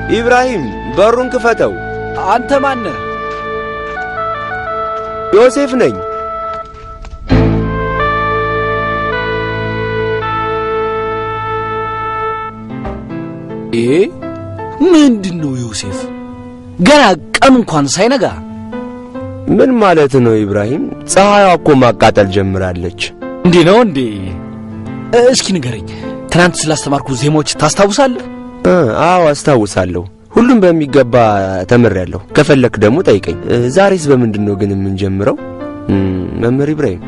ኢብራሂም በሩን ክፈተው። አንተ ማነህ? ዮሴፍ ነኝ። ይሄ ምንድን ነው ዮሴፍ? ገና ቀኑ እንኳን ሳይነጋ ምን ማለት ነው ኢብራሂም? ፀሐይዋ እኮ ማቃጠል ጀምራለች። እንዲህ ነው እንዴ? እስኪ ንገረኝ፣ ትናንት ስላስተማርኩ ዜማዎች ታስታውሳለህ? እ፣ አዎ አስታውሳለሁ። ሁሉም በሚገባ ተምሬያለሁ። ከፈለክ ደግሞ ጠይቀኝ። እ፣ ዛሬስ በምንድን ነው ግን የምንጀምረው? እም፣ መምህር ኢብራሂም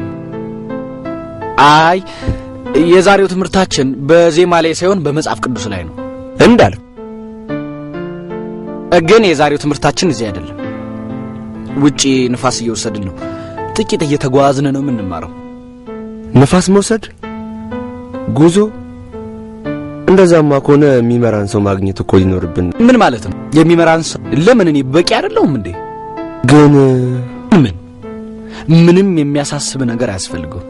አይ የዛሬው ትምህርታችን በዜማ ላይ ሳይሆን በመጽሐፍ ቅዱስ ላይ ነው። እንዳልክ ግን የዛሬው ትምህርታችን እዚህ አይደለም። ውጪ ንፋስ እየወሰድን ነው። ጥቂት እየተጓዝን ነው የምንማረው። ንፋስ መውሰድ ጉዞ። እንደዛማ ከሆነ የሚመራን ሰው ማግኘት እኮ ሊኖርብን። ምን ማለት ነው? የሚመራን ሰው ለምን? እኔ በቂ አይደለሁም እንዴ? ግን ምን ምንም የሚያሳስብ ነገር አያስፈልገው።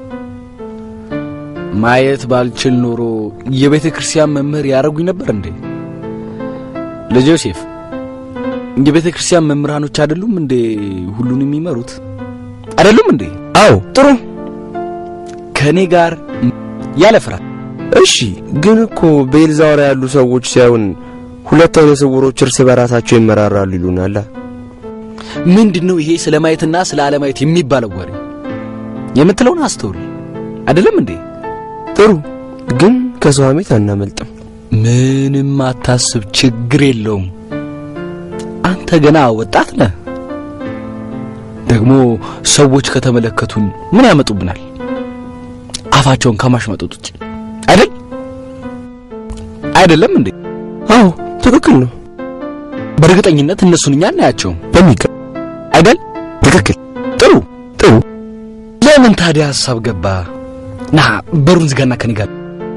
ማየት ባልችል ኖሮ የቤተ ክርስቲያን መምህር ያደረጉኝ ነበር እንዴ? ልጅ ዮሴፍ የቤተ ክርስቲያን መምህራኖች አይደሉም እንዴ ሁሉን የሚመሩት አይደሉም እንዴ? አዎ ጥሩ ከእኔ ጋር ያለ ፍርሃት እሺ። ግን እኮ በኤልዛውራ ያሉ ሰዎች ሳይሆን ሁለት አይነ ስውሮች እርስ በራሳቸው ይመራራሉ ይሉናል። ምንድን ነው ይሄ ስለ ማየትና ስለ አለማየት የሚባለው ወሬ? የምትለውን አስተውል። አይደለም እንዴ? ጥሩ ግን ከሰው ሐሜት አናመልጥም። ምንም አታስብ፣ ችግር የለውም። አንተ ገና ወጣት ነህ። ደግሞ ሰዎች ከተመለከቱን ምን ያመጡብናል? አፋቸውን ከማሽመጡት ውጭ አይደል? አይደለም እንዴ? አዎ ትክክል ነው። በእርግጠኝነት እነሱን እኛ እናያቸውም በሚገባ አይደል? ትክክል። ጥሩ ጥሩ ለምን ታዲያ ሀሳብ ገባ? ና በሩን ዝጋና ከኔ ጋር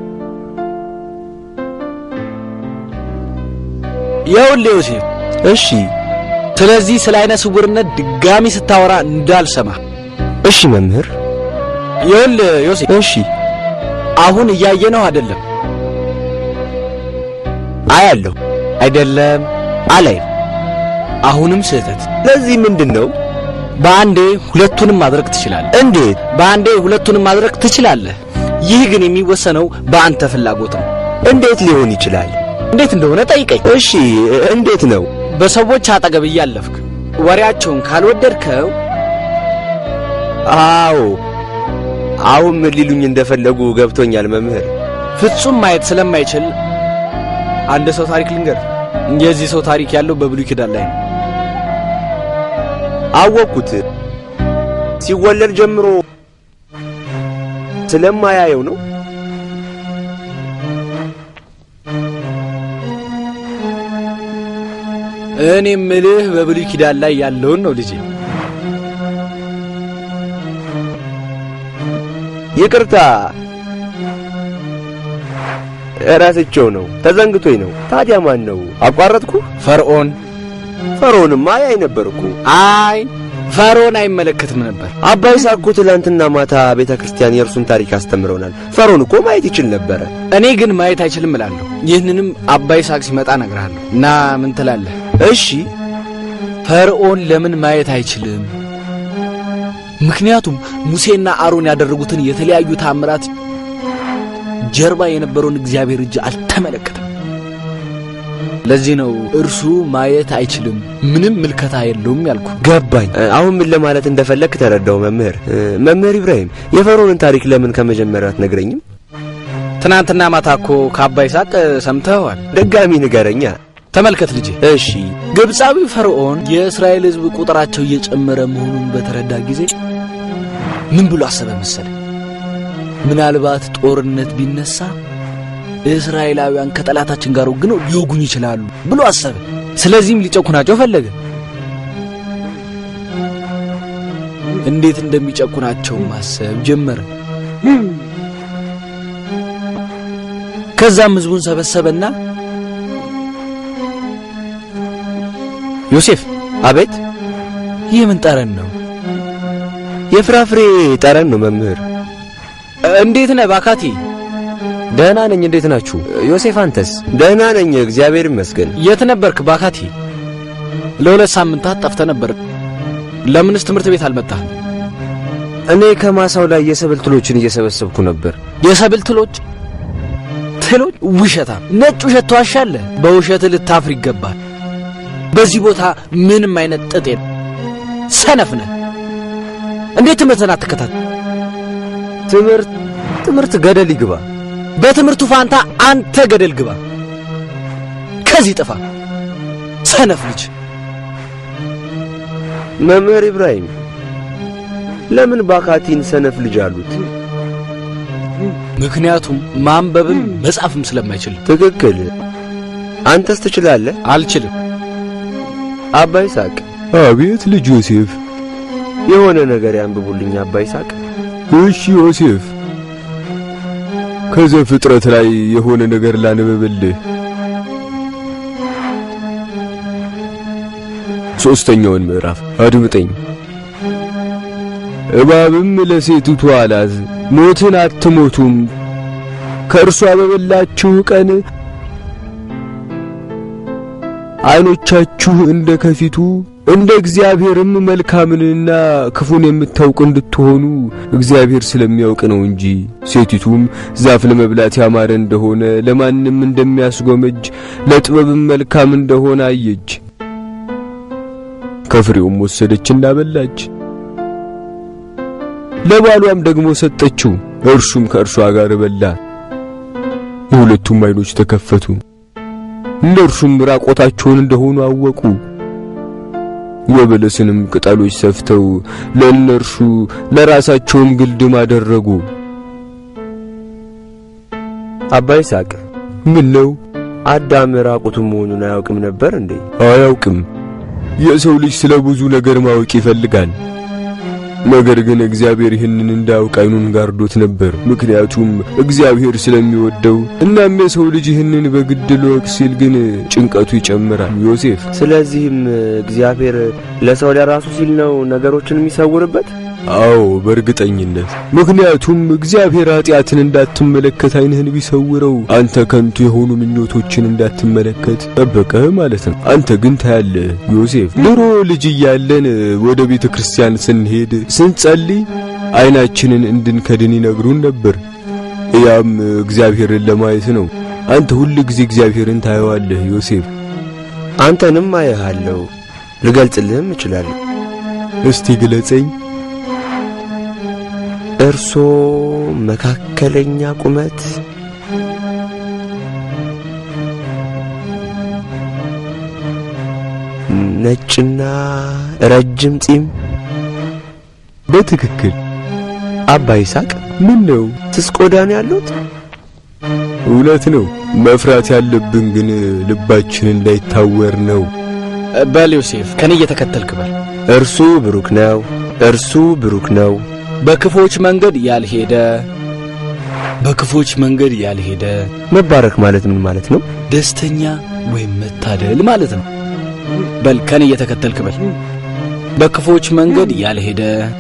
ይኸውልህ ዮሴፍ፣ እሺ ስለዚህ ስለ አይነ ስውርነት ድጋሚ ስታወራ እንዳልሰማ። እሺ መምህር ይኸውልህ ዮሴፍ፣ እሺ አሁን እያየነው አይደለም አያለሁ አይደለም አላይም። አሁንም ስህተት። ለዚህ ምንድን ነው? በአንዴ ሁለቱንም ማድረግ ትችላለህ። እንዴት? በአንዴ ሁለቱንም ማድረግ ትችላለህ። ይህ ግን የሚወሰነው በአንተ ፍላጎት ነው። እንዴት ሊሆን ይችላል? እንዴት እንደሆነ ጠይቀኝ። እሺ እንዴት ነው? በሰዎች አጠገብ እያለፍክ ወሬያቸውን ካልወደድከው አዎ አሁን ምን ሊሉኝ እንደፈለጉ ገብቶኛል መምህር። ፍጹም ማየት ስለማይችል አንድ ሰው ታሪክ ልንገር። የዚህ ሰው ታሪክ ያለው በብሉይ ኪዳን ላይ ነው። አወቅኩት። ሲወለድ ጀምሮ ስለማያየው ነው። እኔ ምልህ በብሉይ ኪዳን ላይ ያለውን ነው ልጄ። ይቅርታ እረስቸው ነው፣ ተዘንግቶኝ ነው። ታዲያ ማን ነው? አቋረጥኩ። ፈርዖን ፈርዖንማ ያይ ነበር እኮ። አይ ፈርዖን አይመለከትም ነበር። አባ ይስሐቅ እኮ ትላንትና ማታ ቤተ ክርስቲያን የእርሱን ታሪክ አስተምረውናል። ፈርዖን እኮ ማየት ይችል ነበረ። እኔ ግን ማየት አይችልም እላለሁ። ይህንንም አባ ይስሐቅ ሲመጣ እነግርሃለሁ። እና ምን ትላለህ? እሺ ፈርዖን ለምን ማየት አይችልም? ምክንያቱም ሙሴና አሮን ያደረጉትን የተለያዩ ታምራት ጀርባ የነበረውን እግዚአብሔር እጅ አልተመለከተም። ለዚህ ነው እርሱ ማየት አይችልም፣ ምንም ምልከታ የለውም ያልኩ። ገባኝ። አሁን ምን ለማለት እንደፈለግ ተረዳው መምህር። መምህር ኢብራሂም የፈርዖንን ታሪክ ለምን ከመጀመሪያው አትነግረኝም? ትናንትና ማታ እኮ ከአባ ይስሐቅ ሰምተኸዋል። ድጋሚ ንገረኛ። ተመልከት ልጄ። እሺ ግብፃዊ ፈርዖን የእስራኤል ሕዝብ ቁጥራቸው እየጨመረ መሆኑን በተረዳ ጊዜ ምን ብሎ አሰበ መሰለ? ምናልባት ጦርነት ቢነሳ እስራኤላውያን ከጠላታችን ጋር ወግነው ሊወጉኝ ይችላሉ ብሎ አሰበ። ስለዚህም ሊጨኩናቸው ፈለገ። እንዴት እንደሚጨኩናቸው ማሰብ ጀመረ። ከዛም ሕዝቡን ሰበሰበና ዮሴፍ አቤት። ይህ ምን ጠረን ነው? የፍራፍሬ ጠረን ነው መምህር። እንዴት ነህ ባካቲ? ደህና ነኝ። እንዴት ናችሁ? ዮሴፍ አንተስ? ደህና ነኝ፣ እግዚአብሔር ይመስገን። የት ነበርክ ባካቲ? ለሁለት ሳምንታት ጠፍተህ ነበር። ለምንስ ትምህርት ቤት አልመጣህም? እኔ ከማሳው ላይ የሰብል ትሎችን እየሰበሰብኩ ነበር። የሰብል ትሎች ትሎች? ውሸታ! ነጭ ውሸት ተዋሻለህ። በውሸት ልታፍር ይገባል። በዚህ ቦታ ምንም አይነት ጥጥ የለም። ሰነፍ ነህ። እንዴት ትምህርትን አትከታተል? ትምህርት ትምህርት ገደል ይግባ። በትምህርቱ ፋንታ አንተ ገደል ግባ። ከዚህ ጥፋ ሰነፍ ልጅ። መምህር ኢብራሂም ለምን ባካቲን ሰነፍ ልጅ አሉት? ምክንያቱም ማንበብም መጻፍም ስለማይችል። ትክክል። አንተስ ትችላለህ? አልችልም። አባ ይስሐቅ አቤት ልጅ ዮሴፍ። የሆነ ነገር ያንብቡልኝ አባ ይስሐቅ። እሺ ዮሴፍ፣ ከዘፍጥረት ላይ የሆነ ነገር ላንብብልህ። ሦስተኛውን ምዕራፍ አድምጠኝ። እባብም ለሴቲቱ አላት፣ ሞትን አትሞቱም፣ ከእርሷ በበላችሁ ቀን ዓይኖቻችሁ እንደ ከፊቱ እንደ እግዚአብሔርም መልካምንና ክፉን የምታውቁ እንድትሆኑ እግዚአብሔር ስለሚያውቅ ነው እንጂ። ሴቲቱም ዛፍ ለመብላት ያማረ እንደሆነ ለማንም እንደሚያስጎመጅ ለጥበብም መልካም እንደሆነ አየች። ከፍሬውም ወሰደችና በላች፣ ለባሏም ደግሞ ሰጠችው፣ እርሱም ከእርሷ ጋር በላ። የሁለቱም ዓይኖች ተከፈቱ፣ እነርሱም ራቆታቸውን እንደሆኑ አወቁ። የበለስንም ቅጠሎች ሰፍተው ለእነርሱ ለራሳቸውም ግልድም አደረጉ። አባ ይስሐቅ ምን ነው? አዳም ራቁቱን መሆኑን አያውቅም ነበር እንዴ? አያውቅም። የሰው ልጅ ስለ ብዙ ነገር ማወቅ ይፈልጋል። ነገር ግን እግዚአብሔር ይህንን እንዳያውቅ ዓይኑን ጋርዶት ነበር። ምክንያቱም እግዚአብሔር ስለሚወደው። እናም የሰው ልጅ ይህንን በግድ ልወቅ ሲል ግን ጭንቀቱ ይጨምራል። ዮሴፍ ስለዚህም እግዚአብሔር ለሰው ለራሱ ሲል ነው ነገሮችን የሚሰውርበት። አዎ በእርግጠኝነት ምክንያቱም እግዚአብሔር ኃጢአትን እንዳትመለከት ዓይንህን ቢሰውረው አንተ ከንቱ የሆኑ ምኞቶችን እንዳትመለከት ጠበቀህ ማለት ነው። አንተ ግን ታያለህ ዮሴፍ፣ ድሮ ልጅ እያለን ወደ ቤተ ክርስቲያን ስንሄድ ስንጸልይ ዓይናችንን እንድንከድን ይነግሩን ነበር። ያም እግዚአብሔርን ለማየት ነው። አንተ ሁል ጊዜ እግዚአብሔርን ታየዋለህ ዮሴፍ። አንተንም አየሃለሁ፣ ልገልጽልህም እችላለሁ። እስቲ ግለጸኝ። እርሶ መካከለኛ ቁመት፣ ነጭና ረጅም ጺም። በትክክል አባ ይስሐቅ ምን ነው? ስስ ቆዳ ነው ያሉት? እውነት ነው። መፍራት ያለብን ግን ልባችን እንዳይታወር ነው። በል ዮሴፍ፣ ከኔ እየተከተልክ በል። እርሱ ብሩክ ነው፣ እርሱ ብሩክ ነው። በክፎች መንገድ ያልሄደ በክፎች መንገድ ያልሄደ መባረክ ማለት ምን ማለት ነው? ደስተኛ ወይም መታደል ማለት ነው። በል ከኔ እየተከተልክ በል። በክፎች መንገድ ያልሄደ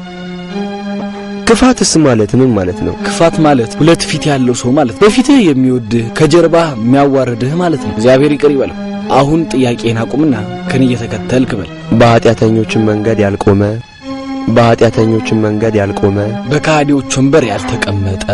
ክፋትስ ማለት ምን ማለት ነው? ክፋት ማለት ሁለት ፊት ያለው ሰው ማለት ነው። በፊትህ የሚወድህ ከጀርባህ የሚያዋርድህ ማለት ነው። እግዚአብሔር ይቅር ይበለው። አሁን ጥያቄን አቁምና ከኔ እየተከተልክ በል። በኃጢአተኞችን መንገድ ያልቆመ በኃጢአተኞችን መንገድ ያልቆመ በካህዲዎች ወንበር ያልተቀመጠ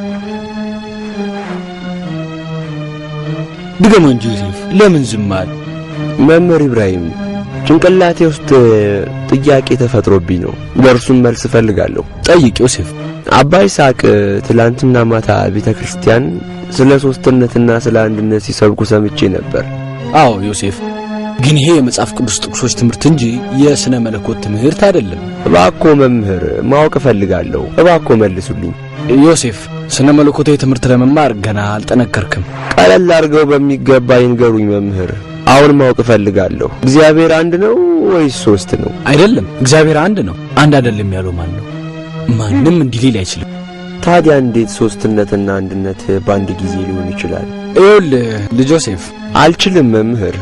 ድገመው እንጂ ዮሴፍ፣ ለምን ዝም አለ? መምህር ኢብራሂም ጭንቅላቴ ውስጥ ጥያቄ ተፈጥሮብኝ ነው። ለእርሱም መልስ እፈልጋለሁ። ጠይቅ ዮሴፍ። አባ ይስሐቅ ትላንትና ማታ ቤተ ክርስቲያን ስለ ሦስትነትና ስለ አንድነት ሲሰብኩ ሰምቼ ነበር። አዎ ዮሴፍ፣ ግን ይሄ የመጽሐፍ ቅዱስ ጥቅሶች ትምህርት እንጂ የሥነ መለኮት ትምህርት አይደለም። እባኮ መምህር ማወቅ እፈልጋለሁ። እባኮ መልሱልኝ። ዮሴፍ፣ ስነ መለኮታዊ ትምህርት ለመማር ገና አልጠነከርክም። ቀለል አድርገው በሚገባ ይንገሩኝ መምህር። አሁን ማወቅ እፈልጋለሁ። እግዚአብሔር አንድ ነው ወይስ ሶስት ነው? አይደለም፣ እግዚአብሔር አንድ ነው። አንድ አይደለም ያለው ማን ነው? ማንም እንዲህ ሊል አይችልም። ታዲያ እንዴት ሶስትነትና አንድነት በአንድ ጊዜ ሊሆን ይችላል? ይኸውልህ ልጅ ዮሴፍ፣ አልችልም መምህር።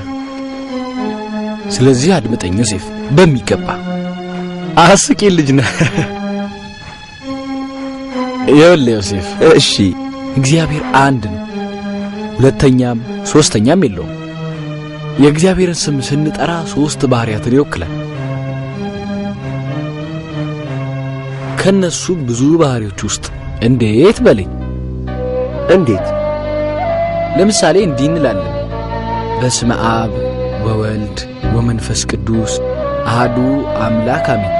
ስለዚህ አድምጠኝ ዮሴፍ በሚገባ አስቂ ልጅ ነህ። ይኸውልህ ዮሴፍ፣ እሺ እግዚአብሔር አንድ ነው። ሁለተኛም ሶስተኛም የለውም። የእግዚአብሔርን ስም ስንጠራ ሶስት ባህሪያትን ይወክላል። ከነሱ ብዙ ባህሪዎች ውስጥ እንዴት በለኝ። እንዴት? ለምሳሌ እንዲህ እንላለን፣ በስመ አብ ወወልድ ወመንፈስ ቅዱስ አሃዱ አምላክ አሜን።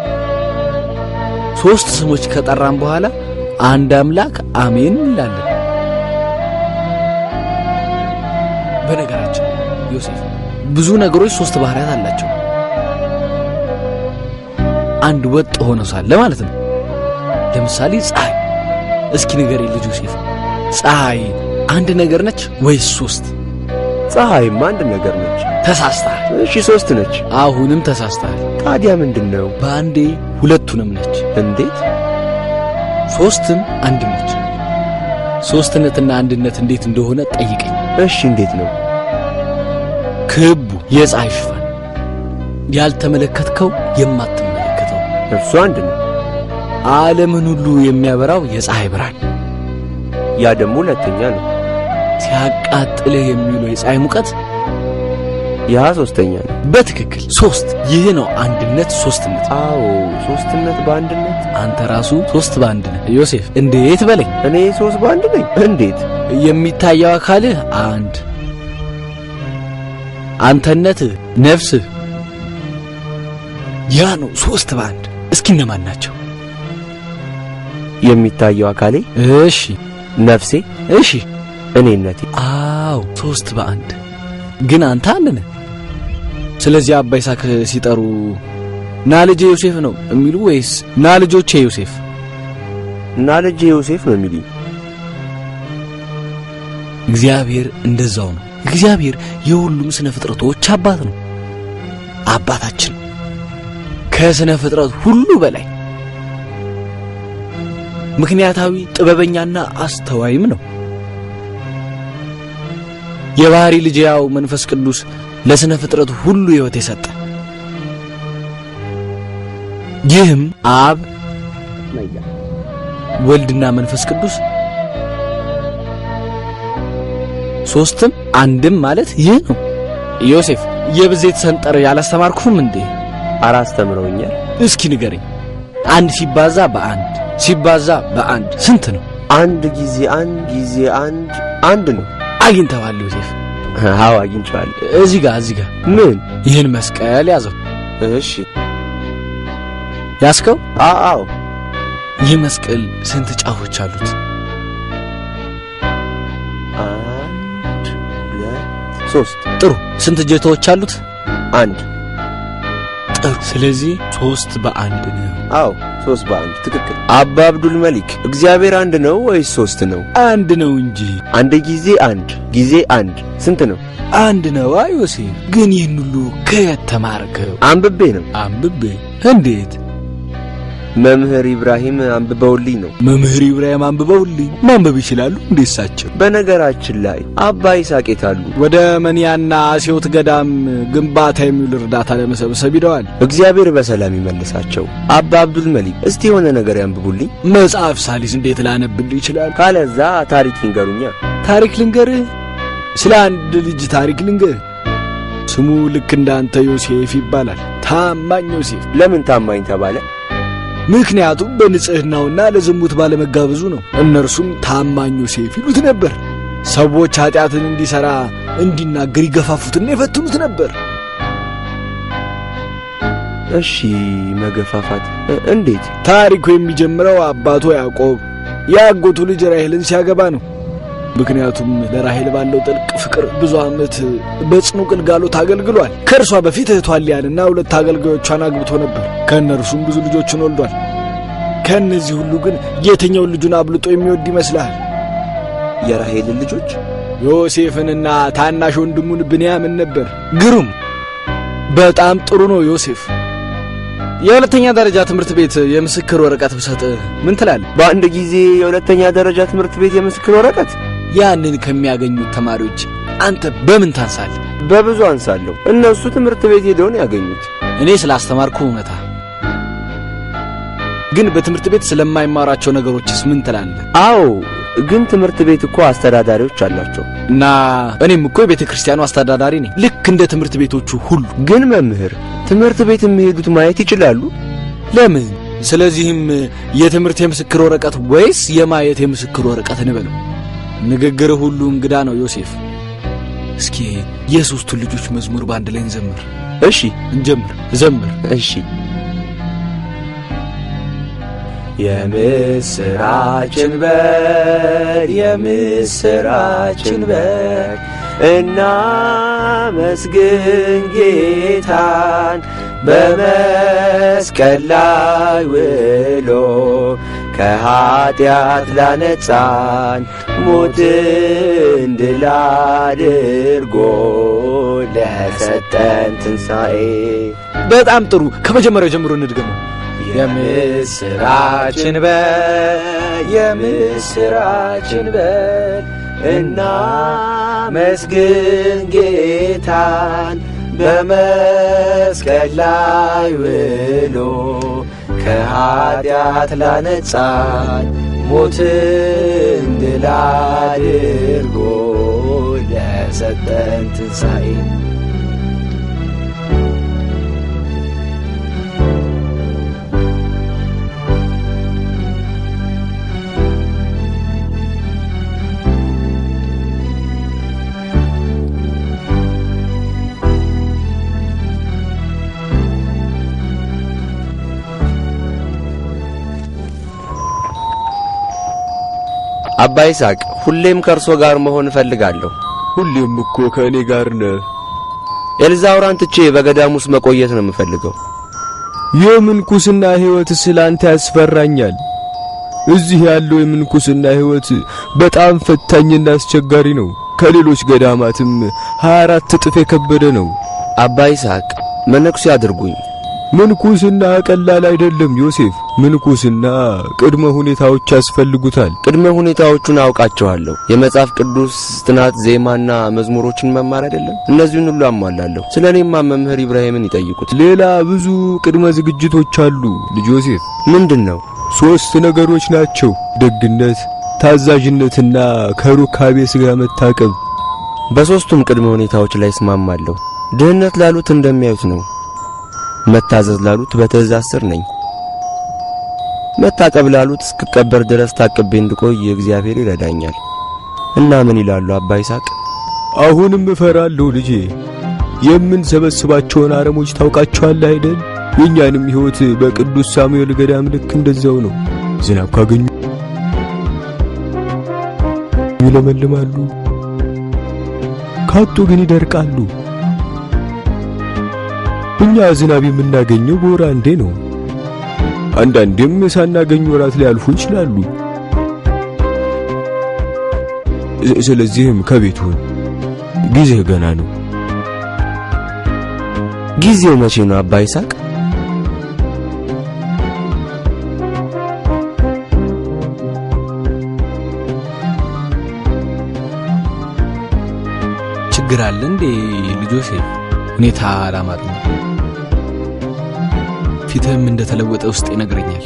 ሶስት ስሞች ከጠራን በኋላ አንድ አምላክ አሜን እንላለን። በነገራችን ላይ ዮሴፍ ብዙ ነገሮች ሶስት ባህሪያት አላቸው። አንድ ወጥ ሆኖ ሳለ ማለት ነው። ለምሳሌ ፀሐይ። እስኪ ንገረኝ ልጅ ዮሴፍ፣ ፀሐይ አንድ ነገር ነች ወይስ ሶስት? ፀሐይም አንድ ነገር ነች። ተሳስተሃል። እሺ ሶስት ነች። አሁንም ተሳስተሃል። ታዲያ ምንድን ነው? በአንዴ ሁለቱንም ነች። እንዴት? ሶስትም አንድ ነች። ሶስትነትና አንድነት እንዴት እንደሆነ ጠይቀኝ። እሺ እንዴት ነው? ክቡ የፀሐይ ሽፋን ያልተመለከትከው የማትመለከተው እርሱ አንድ ነው። ዓለምን ሁሉ የሚያበራው የፀሐይ ብርሃን ያ ደግሞ ሁለተኛ ነው። ሲያቃጥልህ የሚውለው የፀሐይ ሙቀት ያ ሶስተኛ ነው። በትክክል ሶስት። ይህ ነው አንድነት፣ ሶስትነት። አዎ ሶስትነት በአንድነት። አንተ ራሱ ሶስት በአንድ ነህ ዮሴፍ። እንዴት በለኝ። እኔ ሶስት በአንድ ነኝ። እንዴት? የሚታየው አካልህ አንድ፣ አንተነትህ፣ ነፍስህ ያ ነው ሶስት በአንድ። እስኪ እነማን ናቸው? የሚታየው አካሌ፣ እሺ ነፍሴ፣ እሺ፣ እኔነቴ። አዎ ሶስት በአንድ ግን አንተ አንድ ነህ። ስለዚህ አባ ይስሐቅ ሲጠሩ ና ልጄ ዮሴፍ ነው የሚሉ ወይስ ና ልጆቼ ዮሴፍ? እና ልጄ ዮሴፍ ነው የሚሉኝ። እግዚአብሔር እንደዛው ነው። እግዚአብሔር የሁሉም ስነ ፍጥረቶች አባት ነው። አባታችን ከስነ ፍጥረት ሁሉ በላይ ምክንያታዊ፣ ጥበበኛና አስተዋይም ነው። የባህሪ ልጅ ያው መንፈስ ቅዱስ ለስነ ፍጥረት ሁሉ ሕይወት የሰጠ ይህም አብ ወልድና መንፈስ ቅዱስ ሶስትም አንድም ማለት ይህ ነው። ዮሴፍ የብዜት ሰንጠር ያላስተማርኩም እንዴ? አላስተምረውኛል። እስኪ ንገረኝ። አንድ ሲባዛ በአንድ ሲባዛ በአንድ ስንት ነው? አንድ ጊዜ አንድ ጊዜ አንድ አንድ ነው። አግኝተዋል ዮሴፍ። አዎ አግኝቼዋለሁ። እዚህ ጋር እዚህ ጋር ምን? ይህን መስቀል ያዘው። እሺ። ያስከው አዎ ይህ መስቀል ስንት ጫፎች አሉት? አንድ ሁለት ሶስት ጥሩ። ስንት እጀታዎች አሉት? አንድ ጥሩ። ስለዚህ ሶስት በአንድ ነው። አዎ ሶስት በአንድ ትክክል። አባ አብዱል መሊክ እግዚአብሔር አንድ ነው ወይስ ሶስት ነው? አንድ ነው እንጂ አንድ ጊዜ አንድ ጊዜ አንድ ስንት ነው? አንድ ነው። አይ ዮሴፍ፣ ግን ይህን ሁሉ ከየት ተማርከው? አንብቤ ነው። አንብቤ። እንዴት? መምህር ኢብራሂም አንብበውልኝ ነው። መምህር ኢብራሂም አንብበውልኝ ማንበብ ይችላሉ እንዴ እሳቸው? በነገራችን ላይ አባ ይስሐቅ የት አሉ? ወደ መኒያና አሴዎት ገዳም ግንባታ የሚውል እርዳታ ለመሰብሰብ ሂደዋል። እግዚአብሔር በሰላም ይመልሳቸው። አባ አብዱል መሊክ እስቲ የሆነ ነገር ያንብቡልኝ። መጽሐፍ ሳሊስ እንዴት ላነብልህ ይችላል? ካለዛ ታሪክ ይንገሩኛ። ታሪክ ልንገርህ። ስለ አንድ ልጅ ታሪክ ልንገርህ። ስሙ ልክ እንዳንተ ዮሴፍ ይባላል። ታማኝ ዮሴፍ። ለምን ታማኝ ተባለ? ምክንያቱም በንጽሕናውና ለዝሙት ባለመጋበዙ ነው። እነርሱም ታማኝ ዮሴፍ ይሉት ነበር። ሰዎች ኀጢአትን እንዲሠራ እንዲናገር ይገፋፉትና ይፈትኑት ነበር። እሺ መገፋፋት እ- እንዴት? ታሪኩ የሚጀምረው አባቱ ያዕቆብ የአጎቱ ልጅ ራሔልን ሲያገባ ነው። ምክንያቱም ለራሔል ባለው ጥልቅ ፍቅር ብዙ ዓመት በጽኑ ግልጋሎት አገልግሏል። ከእርሷ በፊት እህቷን ሊያንና ሁለት አገልጋዮቿን አግብቶ ነበር። ከእነርሱም ብዙ ልጆችን ወልዷል። ከእነዚህ ሁሉ ግን የትኛውን ልጁን አብልጦ የሚወድ ይመስልሃል? የራሔልን ልጆች ዮሴፍንና ታናሽ ወንድሙን ብንያምን ነበር። ግሩም፣ በጣም ጥሩ ነው ዮሴፍ። የሁለተኛ ደረጃ ትምህርት ቤት የምስክር ወረቀት ብሰጥ ምን ትላለህ? በአንድ ጊዜ የሁለተኛ ደረጃ ትምህርት ቤት የምስክር ወረቀት ያንን ከሚያገኙት ተማሪዎች አንተ በምን ታንሳለህ? በብዙ አንሳለሁ። እነሱ ትምህርት ቤት ሄደውን ያገኙት። እኔ ስላስተማርኩ እውነታ ግን በትምህርት ቤት ስለማይማራቸው ነገሮችስ ምን ትላለህ? አዎ ግን ትምህርት ቤት እኮ አስተዳዳሪዎች አላቸው። እና እኔም እኮ የቤተ ክርስቲያኑ አስተዳዳሪ ነኝ፣ ልክ እንደ ትምህርት ቤቶቹ ሁሉ። ግን መምህር ትምህርት ቤት የሚሄዱት ማየት ይችላሉ? ለምን? ስለዚህም የትምህርት የምስክር ወረቀት ወይስ የማየት የምስክር ወረቀት እንበለው? ንግግር ሁሉ እንግዳ ነው ዮሴፍ። እስኪ የሦስቱን ልጆች መዝሙር በአንድ ላይ እንዘምር። እሺ እንጀምር፣ ዘምር። እሺ የምስራችን በል የምስራችን በል እናመስግን ጌታን በመስቀል ላይ ውሎ ከኀጢአት ላነጻን ሞትን ድል አድርጎ ለሰጠን ትንሣኤ በጣም ጥሩ። ከመጀመሪያው ጀምሮ እንድገመው። የምስራችን በል የምስራችን በል እናመስግን ጌታን በመስቀል ላይ ውሎ ከኀጢአት ላነጻን ሞትን ድል አድርጎ ለሰጠን ትንሣኤ አባ ይስሐቅ ሁሌም ከእርሶ ጋር መሆን እፈልጋለሁ። ሁሌም እኮ ከእኔ ጋር ነህ። ኤልዛውራን ትቼ በገዳም ውስጥ መቆየት ነው የምፈልገው። የምንኩስና ሕይወት ስላንተ ያስፈራኛል። እዚህ ያለው የምንኩስና ሕይወት በጣም ፈታኝና አስቸጋሪ ነው። ከሌሎች ገዳማትም 24 እጥፍ የከበደ ነው። አባ ይስሐቅ መነኩሴ አድርጉኝ። ምንኩስና ቀላል አይደለም ዮሴፍ። ምንኩስና ቅድመ ሁኔታዎች ያስፈልጉታል። ቅድመ ሁኔታዎቹን አውቃቸዋለሁ። የመጽሐፍ ቅዱስ ጥናት፣ ዜማና መዝሙሮችን መማር አይደለም። እነዚህን ሁሉ አሟላለሁ። ስለ እኔማ መምህር ኢብራሂምን ይጠይቁት። ሌላ ብዙ ቅድመ ዝግጅቶች አሉ ልጅ ዮሴፍ። ምንድን ነው? ሦስት ነገሮች ናቸው። ደግነት፣ ታዛዥነትና ከሩካቤ ሥጋ መታቀብ። በሦስቱም ቅድመ ሁኔታዎች ላይ እስማማለሁ። ድህነት ላሉት እንደሚያዩት ነው። መታዘዝ ላሉት በትእዛዝ ስር ነኝ። መታቀብ ላሉት እስክቀበር ድረስ ታቅቤ እንድቆይ እግዚአብሔር ይረዳኛል። እና ምን ይላሉ አባ ይስሐቅ? አሁንም እፈራለሁ ልጄ። የምንሰበስባቸውን አረሞች ታውቃቸዋለህ አይደል? የእኛንም ሕይወት በቅዱስ ሳሙኤል ገዳም ልክ እንደዚያው ነው። ዝናብ ካገኙ ይለመልማሉ፣ ካጡ ግን ይደርቃሉ። እኛ ዝናብ የምናገኘው በወር አንዴ ነው። አንዳንዴም ሳናገኝ ወራት ሊያልፉ ይችላሉ። ስለዚህም ከቤት ሁን፣ ጊዜህ ገና ነው። ጊዜው መቼ ነው አባ ይስሐቅ? ችግር አለ እንዴ ልጅ ዮሴፍ? ሁኔታ አላማረኝ። ፊትህም እንደተለወጠ ውስጥ ይነግረኛል።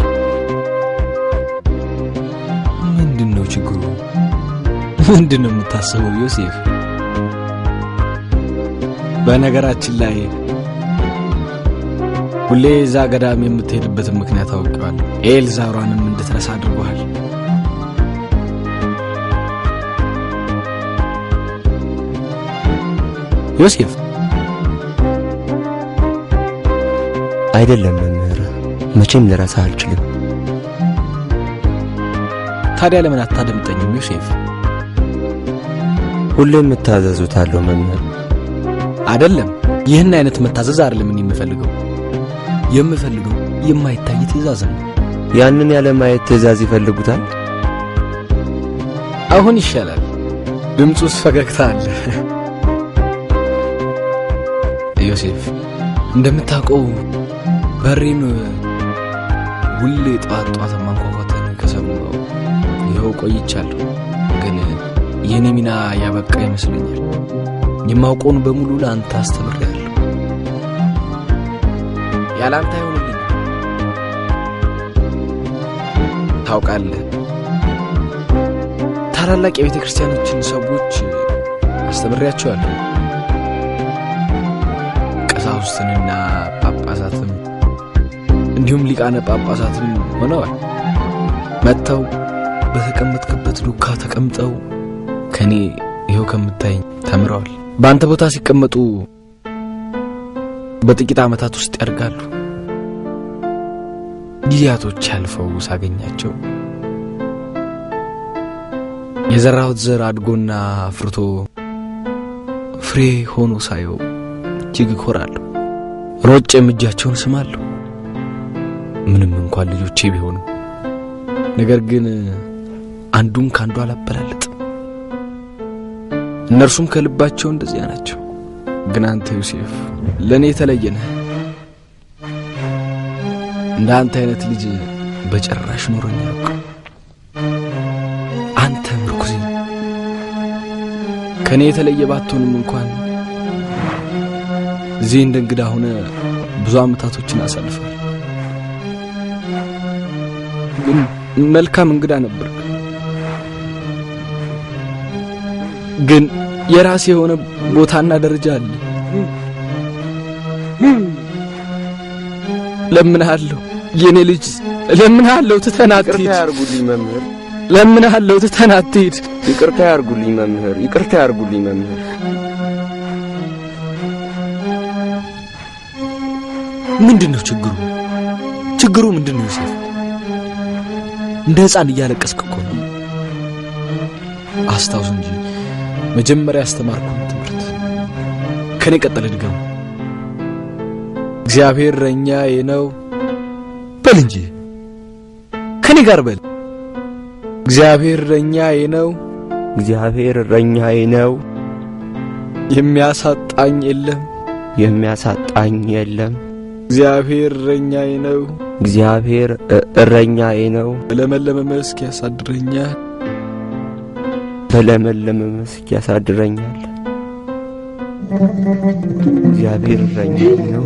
ምንድን ነው ችግሩ? ምንድን ነው የምታስበው ዮሴፍ? በነገራችን ላይ ሁሌ እዛ ገዳም የምትሄድበትን ምክንያት አውቀዋለሁ። ኤልዛሯንም እንድትረሳ አድርጎሃል። ዮሴፍ አይደለም መምህር፣ መቼም ልረሳ አልችልም። ታዲያ ለምን አታደምጠኝም ዮሴፍ? ሁሌም እታዘዙታለሁ መምህር። አይደለም ይህን አይነት መታዘዝ አይደለም እኔ የምፈልገው። የምፈልገው የማይታይ ትእዛዝ ነው። ያንን ያለ ማየት ትእዛዝ ይፈልጉታል። አሁን ይሻላል። ድምፁ ውስጥ ፈገግታ አለ። ዮሴፍ እንደምታውቀው በሬን ሁሌ ጠዋት ጠዋት ማንኳኳትን ከሰማሁ ይኸው ቆይቻለሁ። ግን የኔ ሚና ያበቃ ይመስለኛል። የማውቀውን በሙሉ ለአንተ አስተምሬያለሁ። ያለ አንተ አይሆንልኝ። ታውቃለህ፣ ታላላቅ የቤተ ክርስቲያኖችን ሰዎች አስተምሬያቸዋለሁ። ቀሳውስትንና ጳጳሳትም እንዲሁም ሊቃነ ጳጳሳትም ሆነዋል። መጥተው በተቀመጥክበት ዱካ ተቀምጠው ከኔ ይኸው ከምታይኝ ተምረዋል። በአንተ ቦታ ሲቀመጡ በጥቂት ዓመታት ውስጥ ያድጋሉ። ጊዜያቶች ያልፈው ሳገኛቸው የዘራሁት ዘር አድጎና አፍርቶ ፍሬ ሆኖ ሳየው እጅግ እኮራለሁ። ሮጬም እጃቸውን ስማለሁ። ምንም እንኳን ልጆቼ ቢሆኑ ነገር ግን አንዱን ከአንዱ አላበላለጥም። እነርሱም ከልባቸው እንደዚያ ናቸው። ግን አንተ ዮሴፍ ለእኔ የተለየ ነህ። እንደ አንተ አይነት ልጅ በጭራሽ ኖሮኝ አያውቅም። አንተ ምርኩዜ ከእኔ የተለየ ባትሆንም እንኳን እዚህ እንደ እንግዳ ሆነ ብዙ ዓመታቶችን አሳልፋል። ግን መልካም እንግዳ ነበር። ግን የራሴ የሆነ ቦታና ደረጃ አለ። ለምንሃለሁ የኔ ልጅ ለምንሃለሁ፣ ትተን ይቅርታ አትሂድ። ያርጉልኝ መምህር፣ ለምንሃለሁ፣ ትተን አትሂድ። ይቅርታ ያርጉልኝ መምህር፣ ይቅርታ ያርጉልኝ መምህር። ምንድን ነው ችግሩ? ችግሩ ምንድን ነው ዮሴፍ? እንደ ሕፃን እያለቀስክ እኮ ነው። አስታውስ እንጂ መጀመሪያ ያስተማርኩን ትምህርት ከኔ ቀጠለ ድገሙ። እግዚአብሔር እረኛዬ ነው በል እንጂ ከኔ ጋር በል። እግዚአብሔር እረኛዬ ነው እግዚአብሔር እረኛዬ ነው፣ የሚያሳጣኝ የለም። የሚያሳጣኝ የለም። እግዚአብሔር እረኛዬ ነው እግዚአብሔር እ- እረኛዬ ነው፣ በለመለመ መስክ ያሳድረኛል። በለመለመ መስክ ያሳድረኛል። እግዚአብሔር እረኛዬ ነው።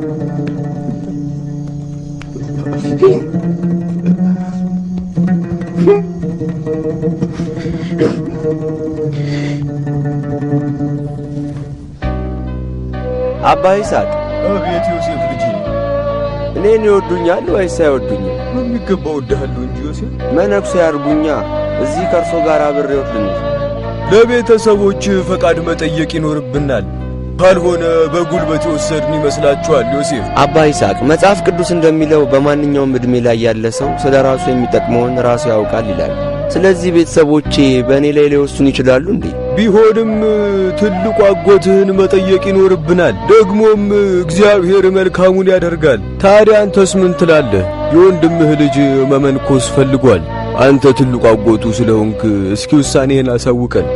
አባ ይስሐቅ አቤት ዮሴፍ ልጄ፣ እኔን ይወዱኛል ወይስ አይወዱኝም? በሚገባ ወድሃለሁ እንጂ ዮሴፍ። መነኩሴ ያርጉኛ። እዚህ ከእርሶ ጋር አብሬዎት ልኑር። ለቤተሰቦች ፈቃድ መጠየቅ ይኖርብናል። ካልሆነ በጉልበት የወሰድን ይመስላችኋል ዮሴፍ? አባ ይስሐቅ መጽሐፍ ቅዱስ እንደሚለው በማንኛውም ዕድሜ ላይ ያለ ሰው ስለ ራሱ የሚጠቅመውን ራሱ ያውቃል ይላል። ስለዚህ ቤተሰቦቼ በእኔ ላይ ሊወስኑ ይችላሉ እንዴ? ቢሆንም ትልቁ አጎትህን መጠየቅ ይኖርብናል። ደግሞም እግዚአብሔር መልካሙን ያደርጋል። ታዲያ አንተስ ምን ትላለህ? የወንድምህ ልጅ መመንኮስ ፈልጓል። አንተ ትልቁ አጎቱ ስለሆንክ እስኪ ውሳኔህን አሳውቀን።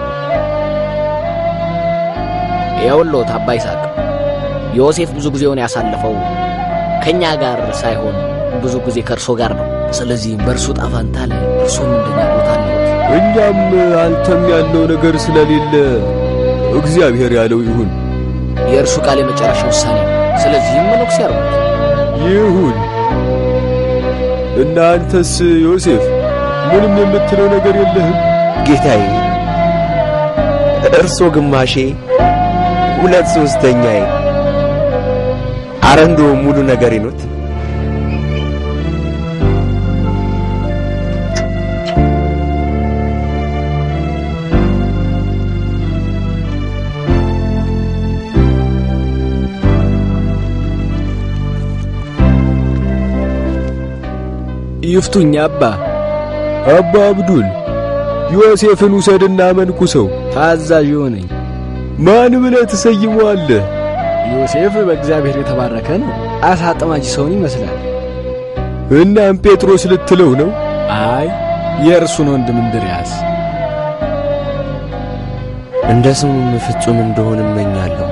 የውሎት አባ ይስሐቅ ዮሴፍ ብዙ ጊዜውን ያሳለፈው ከእኛ ጋር ሳይሆን ብዙ ጊዜ ከእርሶ ጋር ነው። ስለዚህም በእርሱ ጣፋንታ ላይ እርሶም እንደኛ ቦታ አለዎት። እኛም አንተም ያለው ነገር ስለሌለ እግዚአብሔር ያለው ይሁን የእርሱ ቃል የመጨረሻ ውሳኔ ነው። ስለዚህም መነኩሴ ያርጉት። ይሁን። እና አንተስ ዮሴፍ ምንም የምትለው ነገር የለህም? ጌታዬ እርሶ ግማሼ፣ ሁለት ሶስተኛዬ፣ አረ እንደውም ሙሉ ነገሬ ኖት። ይፍቱኝ አባ አባ አብዱል ዮሴፍን ውሰድና መንኩሰው። ታዛዥ ሆነኝ። ማን ብለህ ትሰይመዋለህ? ዮሴፍ በእግዚአብሔር የተባረከ ነው። አሳ አጥማጅ ሰውን ይመስላል። እናም ጴጥሮስ ልትለው ነው? አይ የእርሱን ወንድም እንድርያስ እንደ ስሙም ፍጹም እንደሆን እመኛለሁ።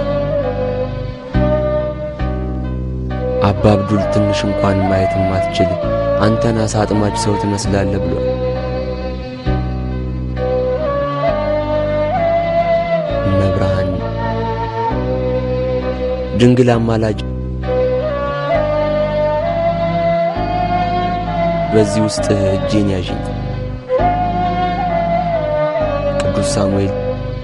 አባ አብዱል ትንሽ እንኳን ማየት የማትችል አንተን አሳ አጥማጅ ሰው ትመስላለህ ብሏል። መብርሃን ድንግል አማላጅ በዚህ ውስጥ እጄን ያዥኝ። ቅዱስ ሳሙኤል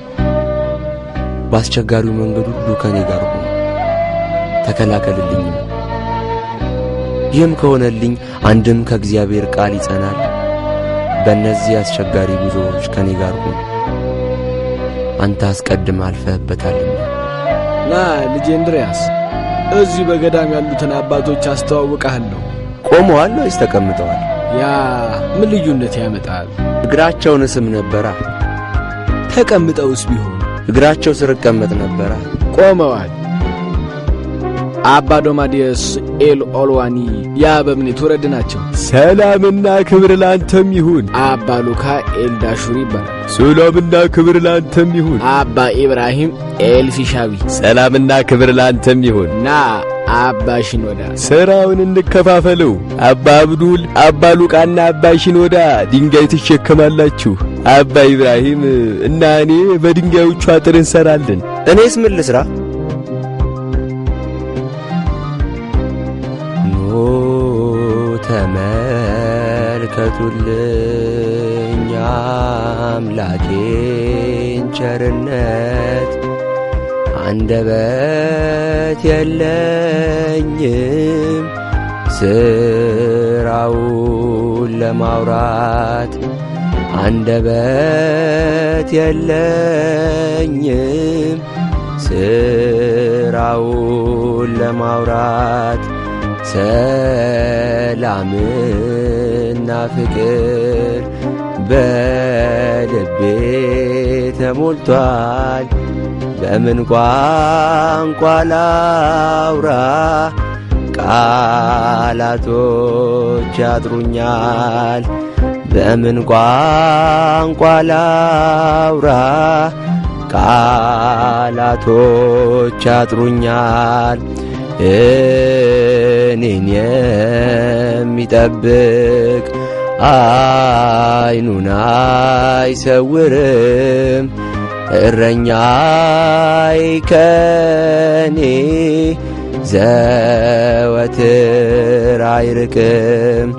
በአስቸጋሪው መንገድ ሁሉ ከእኔ ጋር ሆኖ ተከላከልልኝም። ይህም ከሆነልኝ አንድም ከእግዚአብሔር ቃል ይጸናል። በእነዚህ አስቸጋሪ ጉዞዎች ከእኔ ጋር ሆኖ አንተ አስቀድመ አልፈህበታልና ና ልጄ እንድርያስ፣ እዚህ በገዳም ያሉትን አባቶች አስተዋውቀሃለሁ። ቆመዋል ወይስ ተቀምጠዋል? ያ ምን ልዩነት ያመጣል? እግራቸውን ስም ነበራ። ተቀምጠውስ ቢሆን እግራቸው ስር እቀመጥ ነበራ። ቆመዋል። አባ ዶማዲየስ ኤል ኦልዋኒ የአበምኔት ወረድ ናቸው። ሰላምና ክብር ላንተም ይሁን። አባ ሉካ ኤል ዳሹሪ ይባላል። ሰላምና ክብር ላንተም ይሁን። አባ ኢብራሂም ኤል ፊሻዊ ሰላምና ክብር ላንተም ይሁን። እና አባ ሽኖዳ ሥራውን እንከፋፈለው። አባ አብዱል፣ አባ ሉቃና አባ ሽኖዳ ድንጋይ ትሸከማላችሁ። አባ ኢብራሂም እና እኔ በድንጋዮቹ አጥር እንሰራለን። እኔስ ምን ልስራ? ኑ ተመልከቱልኝ አምላኬን ቸርነት አንደበት የለኝም ስራውን ለማውራት አንደበት የለኝም ስራውን ለማውራት ሰላምና ፍቅር በልቤ ተሞልቷል። በምን ቋንቋ ላውራ? ቃላቶች ያጥሩኛል። በምን ቋንቋ ላውራ? ቃላቶች ያጥሩኛል። እኔን የሚጠብቅ አይኑን አይሰውርም። እረኛይ ከኔ ዘወትር አይርቅም።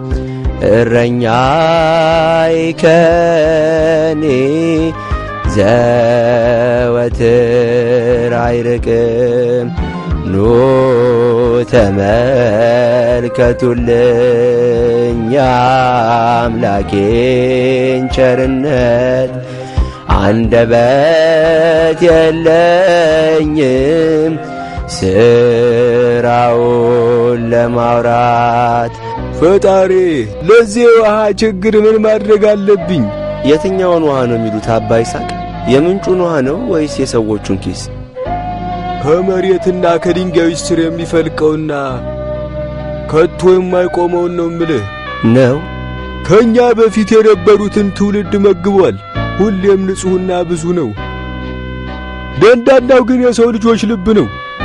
እረኛይ ከኔ ዘወትር አይርቅም። ኑ ተመልከቱልኝ የአምላኬን ቸርነት አንደበት የለኝም ስራውን ለማውራት ፈጣሪ ለዚህ ውሃ ችግር ምን ማድረግ አለብኝ? የትኛውን ውሃ ነው የሚሉት አባ ይስሐቅ? የምንጩን ውሃ ነው ወይስ የሰዎቹን ኪስ? ከመሬትና ከድንጋዮች ስር የሚፈልቀውና ከቶ የማይቆመውን ነው ምልህ። ነው ከእኛ በፊት የነበሩትን ትውልድ መግቧል። ሁሌም ንጹሕና ብዙ ነው። ደንዳናው ግን የሰው ልጆች ልብ ነው።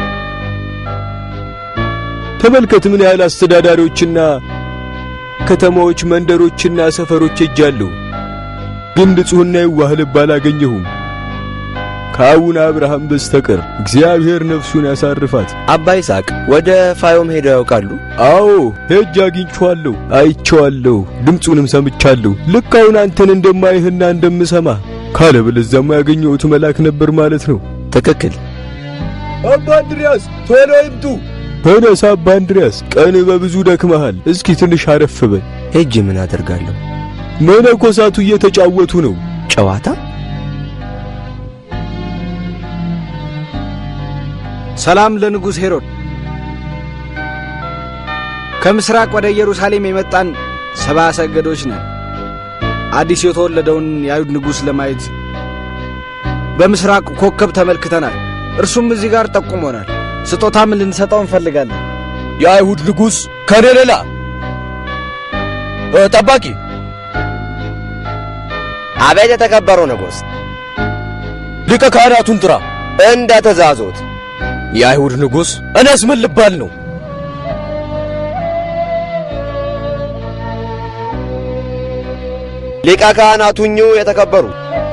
ተመልከት ምን ያህል አስተዳዳሪዎችና ከተማዎች፣ መንደሮችና ሰፈሮች ሄጃለሁ፣ ግን ንጹሕና የዋህ ልብ አላገኘሁም ከአቡነ አብርሃም በስተቀር። እግዚአብሔር ነፍሱን ያሳርፋት። አባ ይስሐቅ ወደ ፋዮም ሄደው ያውቃሉ? አዎ ሄጅ አግኝቼዋለሁ፣ አይቼዋለሁ፣ ድምፁንም ሰምቻለሁ። ልክ አሁን አንተን እንደማይህና እንደምሰማ ካለበለዚያማ ያገኘሁት መልአክ ነበር ማለት ነው። ትክክል። አባ እንድርያስ ቶሎ ይምጡ። ተነሳ አባ እንድርያስ፣ ቀን በብዙ ደክመሃል። እስኪ ትንሽ አረፍ በል። ሄጄ ምን አደርጋለሁ? መነኮሳቱ እየተጫወቱ ነው። ጨዋታ? ሰላም ለንጉሥ ሄሮድ። ከምስራቅ ወደ ኢየሩሳሌም የመጣን ሰባ ሰገዶች ነን። አዲስ የተወለደውን የአይሁድ ንጉሥ ለማየት በምስራቅ ኮከብ ተመልክተናል። እርሱም እዚህ ጋር ጠቁሞናል። ስጦታም ልንሰጠው እንፈልጋለን። የአይሁድ ንጉሥ ከኔ ሌላ ጠባቂ አቤት የተከበረው ንጉሥ፣ ሊቀ ካህናቱን ጥራ። እንደ ትእዛዞት። የአይሁድ ንጉሥ እኔስ ምን ልባል ነው? ሊቀ ካህናቱኙ የተከበሩ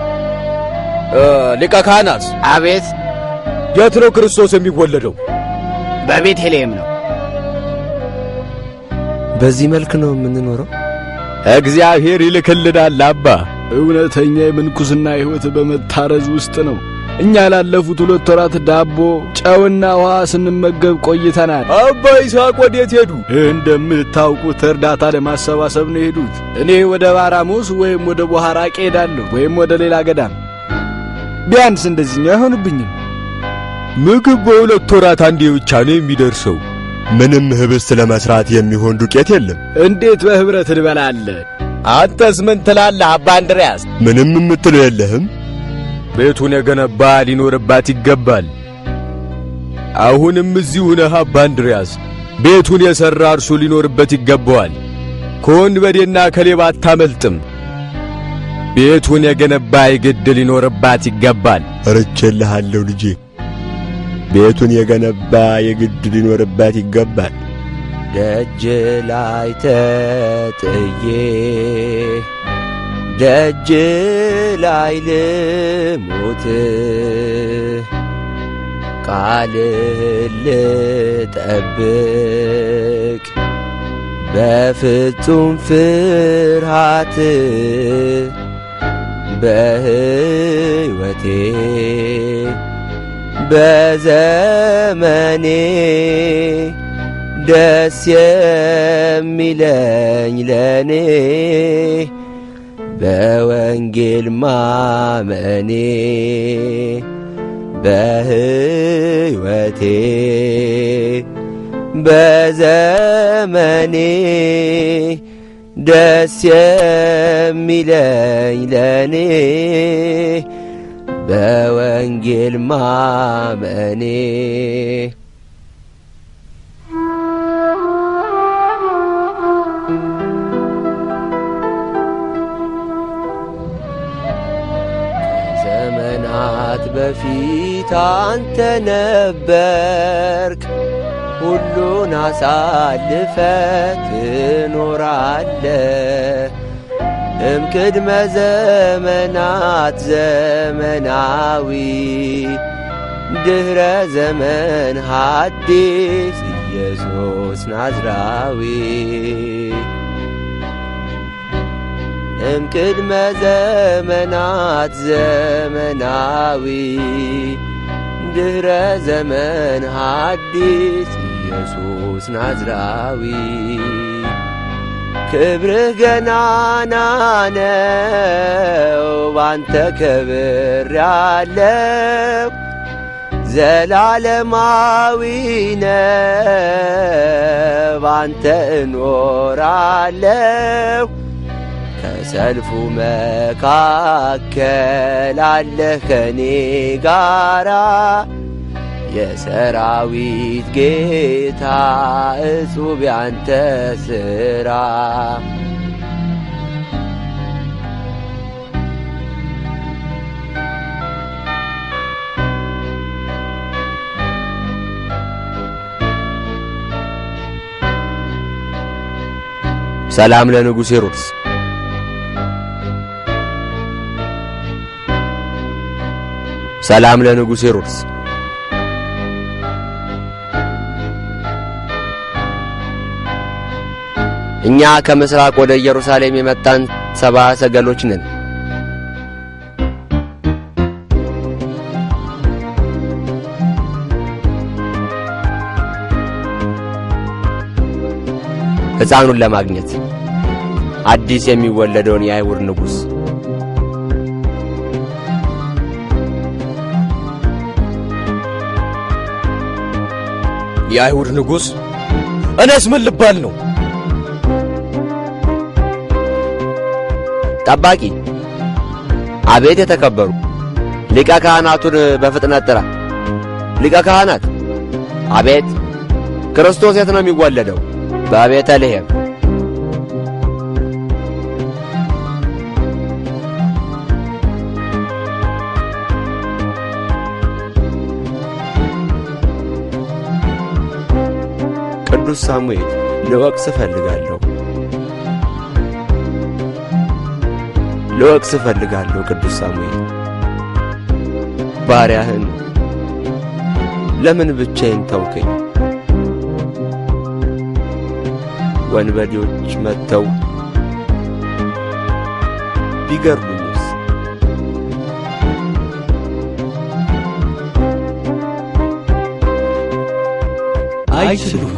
ሊቀ ካህናት አቤት፣ የት ነው ክርስቶስ የሚወለደው? በቤተልሔም ነው። በዚህ መልክ ነው የምንኖረው? እግዚአብሔር ይልክልናል አባ። እውነተኛ የምንኩስና ሕይወት በመታረዝ ውስጥ ነው። እኛ ላለፉት ሁለት ወራት ዳቦ፣ ጨውና ውሃ ስንመገብ ቆይተናል። አባ ይስሐቅ ወዴት ሄዱ? እንደምታውቁት እርዳታ ለማሰባሰብ ነው የሄዱት። እኔ ወደ ባራሙስ ወይም ወደ ቦሐራቅ ሄዳለሁ ወይም ወደ ሌላ ገዳም። ቢያንስ እንደዚህኛው አይሆንብኝም። ምግብ በሁለት ወራት አንዴ ብቻ ነው የሚደርሰው። ምንም ህብስት ለመስራት የሚሆን ዱቄት የለም። እንዴት በህብረት እንበላለን? አንተስ ምን ትላለህ አባ እንድርያስ? ምንም የምትለው የለህም። ቤቱን የገነባ ሊኖርባት ይገባል። አሁንም እዚሁ ነህ አባ እንድርያስ። ቤቱን የሠራ እርሱ ሊኖርበት ይገባዋል። ከወንበዴና ከሌባ አታመልጥም። ቤቱን የገነባ የግድ ሊኖርባት ይገባል። እርቼልሃለሁ ልጄ፣ ቤቱን የገነባ የግድ ሊኖርባት ይገባል። ደጅ ላይ ተጥዬ ደጅ ላይ ልሙት ቃልህን ልጠብቅ በፍጹም ፍርሃት በሕይወቴ በዘመኔ ደስ የሚለኝ ለኔ በወንጌል ማመኔ በሕይወቴ በዘመኔ ደስ የሚለኝ ለኔ በወንጌል ማመኔ ከዘመናት በፊት አንተ ነበርክ፣ ሁሉን አሳልፈ ትኖራለ እምቅድመ ዘመናት ዘመናዊ ድኅረ ዘመን ሐዲስ ኢየሱስ ናዝራዊ እምቅድመ ዘመናት ዘመናዊ ድኅረ ዘመን ሐዲስ ኢየሱስ ናዝራዊ ክብርህ ገናና ነው፣ ባንተ ክብር ያለው ዘላለማዊ ነው፣ ባንተ እኖራለሁ። ከሰልፉ መካከል አለህ ከኔ ጋራ የሰራዊት ጌታ እጹብ ያንተ ሥራ ሰላም ለንጉሥ ሄሮድስ ሰላም ለንጉሥ ሄሮድስ እኛ ከምስራቅ ወደ ኢየሩሳሌም የመጣን ሰባ ሰገሎች ነን። ሕፃኑን ለማግኘት አዲስ የሚወለደውን የአይሁድ ንጉሥ የአይሁድ ንጉሥ እኔስ ምን ልባል ነው? ጠባቂ አቤት የተከበሩ ሊቀ ካህናቱን በፍጥነት ጥራ። ሊቀ ካህናት አቤት። ክርስቶስ የት ነው የሚወለደው? በቤተልሔም። ቅዱስ ሳሙኤል ልወቅስ እፈልጋለሁ ልወቅስ እፈልጋለሁ ቅዱስ ሳሙኤል ባሪያህን ለምን ብቻዬን ተውከኝ? ወንበዴዎች መጥተው ቢገርሉኝ አይችሉም።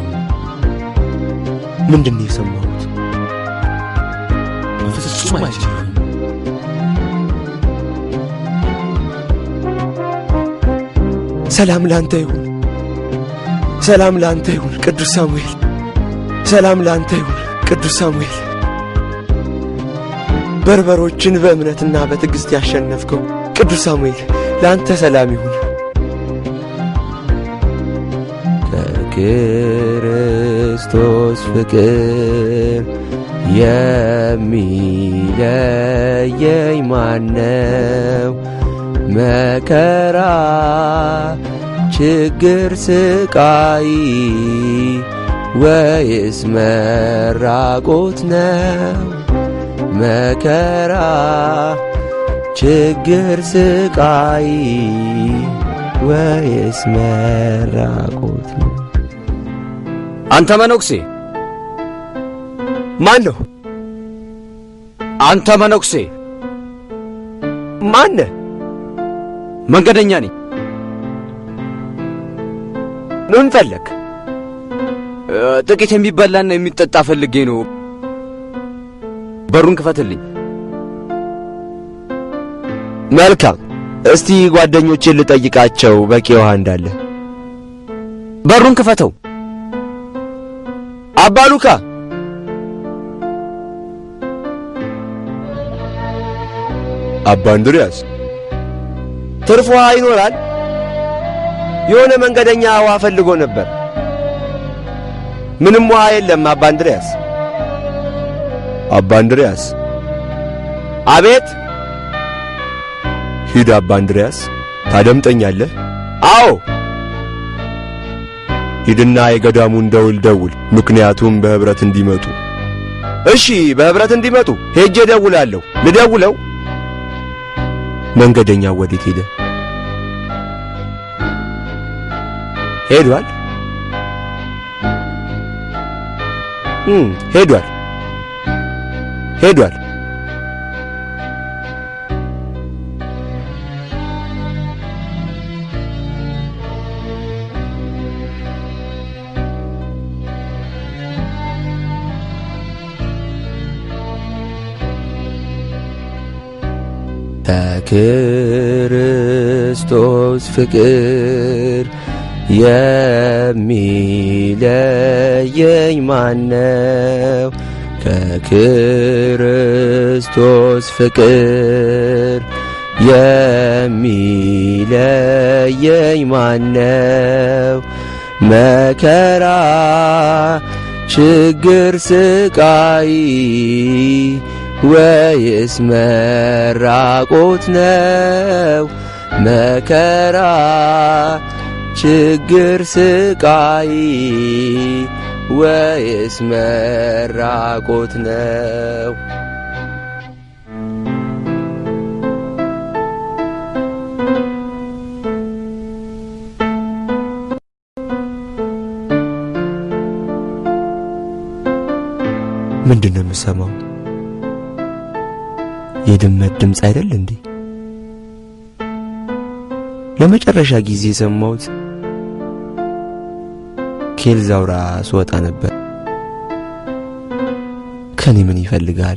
ምንድን ነው የሰማሁት? በፍጹም አይችሉም። ሰላም ላንተ ይሁን፣ ሰላም ላንተ ይሁን ቅዱስ ሳሙኤል፣ ሰላም ላንተ ይሁን ቅዱስ ሳሙኤል። በርበሮችን በእምነትና በትዕግሥት ያሸነፍከው ቅዱስ ሳሙኤል ለአንተ ሰላም ይሁን። ከክርስቶስ ፍቅር የሚለየኝ ማነው? መከራ፣ ችግር፣ ስቃይ ወይስ መራቆት ነው? መከራ፣ ችግር፣ ስቃይ ወይስ መራቆት ነው? አንተ መነኩሴ ማን ነው? አንተ መነኩሴ ማነ? መንገደኛ ነኝ። ምን ፈለግ? እ፣ ጥቂት የሚበላና የሚጠጣ ፈልጌ ነው። በሩን ክፈትልኝ። መልካም። እስቲ ጓደኞቼን ልጠይቃቸው በቂ ውሃ እንዳለ። በሩን ክፈተው። አባ ሉካ አባ እንድርያስ ትርፍ ውሃ ይኖራል? የሆነ መንገደኛ ውሃ ፈልጎ ነበር። ምንም ውሃ የለም አባ እንድርያስ። አባ እንድርያስ አቤት። ሂድ አባ እንድርያስ ታደምጠኛለህ? አዎ ሂድና የገዳሙን ደውል ደውል፣ ምክንያቱም በኅብረት እንዲመጡ። እሺ፣ በኅብረት እንዲመጡ ሄጄ ደውላለሁ። ልደውለው? መንገደኛው ወዴት ሄደ? ሄዷል? እም ሄዷል፣ ሄዷል። ከክርስቶስ ፍቅር የሚለየኝ ማነው? ከክርስቶስ ፍቅር የሚለየኝ ማነው? መከራ፣ ችግር፣ ስቃይ ወይስ መራቆት ነው? መከራ፣ ችግር፣ ስቃይ ወይስ መራቆት ነው? ምንድን ነው የምሰማው? የድመት ድምፅ አይደል እንዴ? ለመጨረሻ ጊዜ የሰማሁት ኬልዛውራ ስወጣ ነበር። ከኔ ምን ይፈልጋል?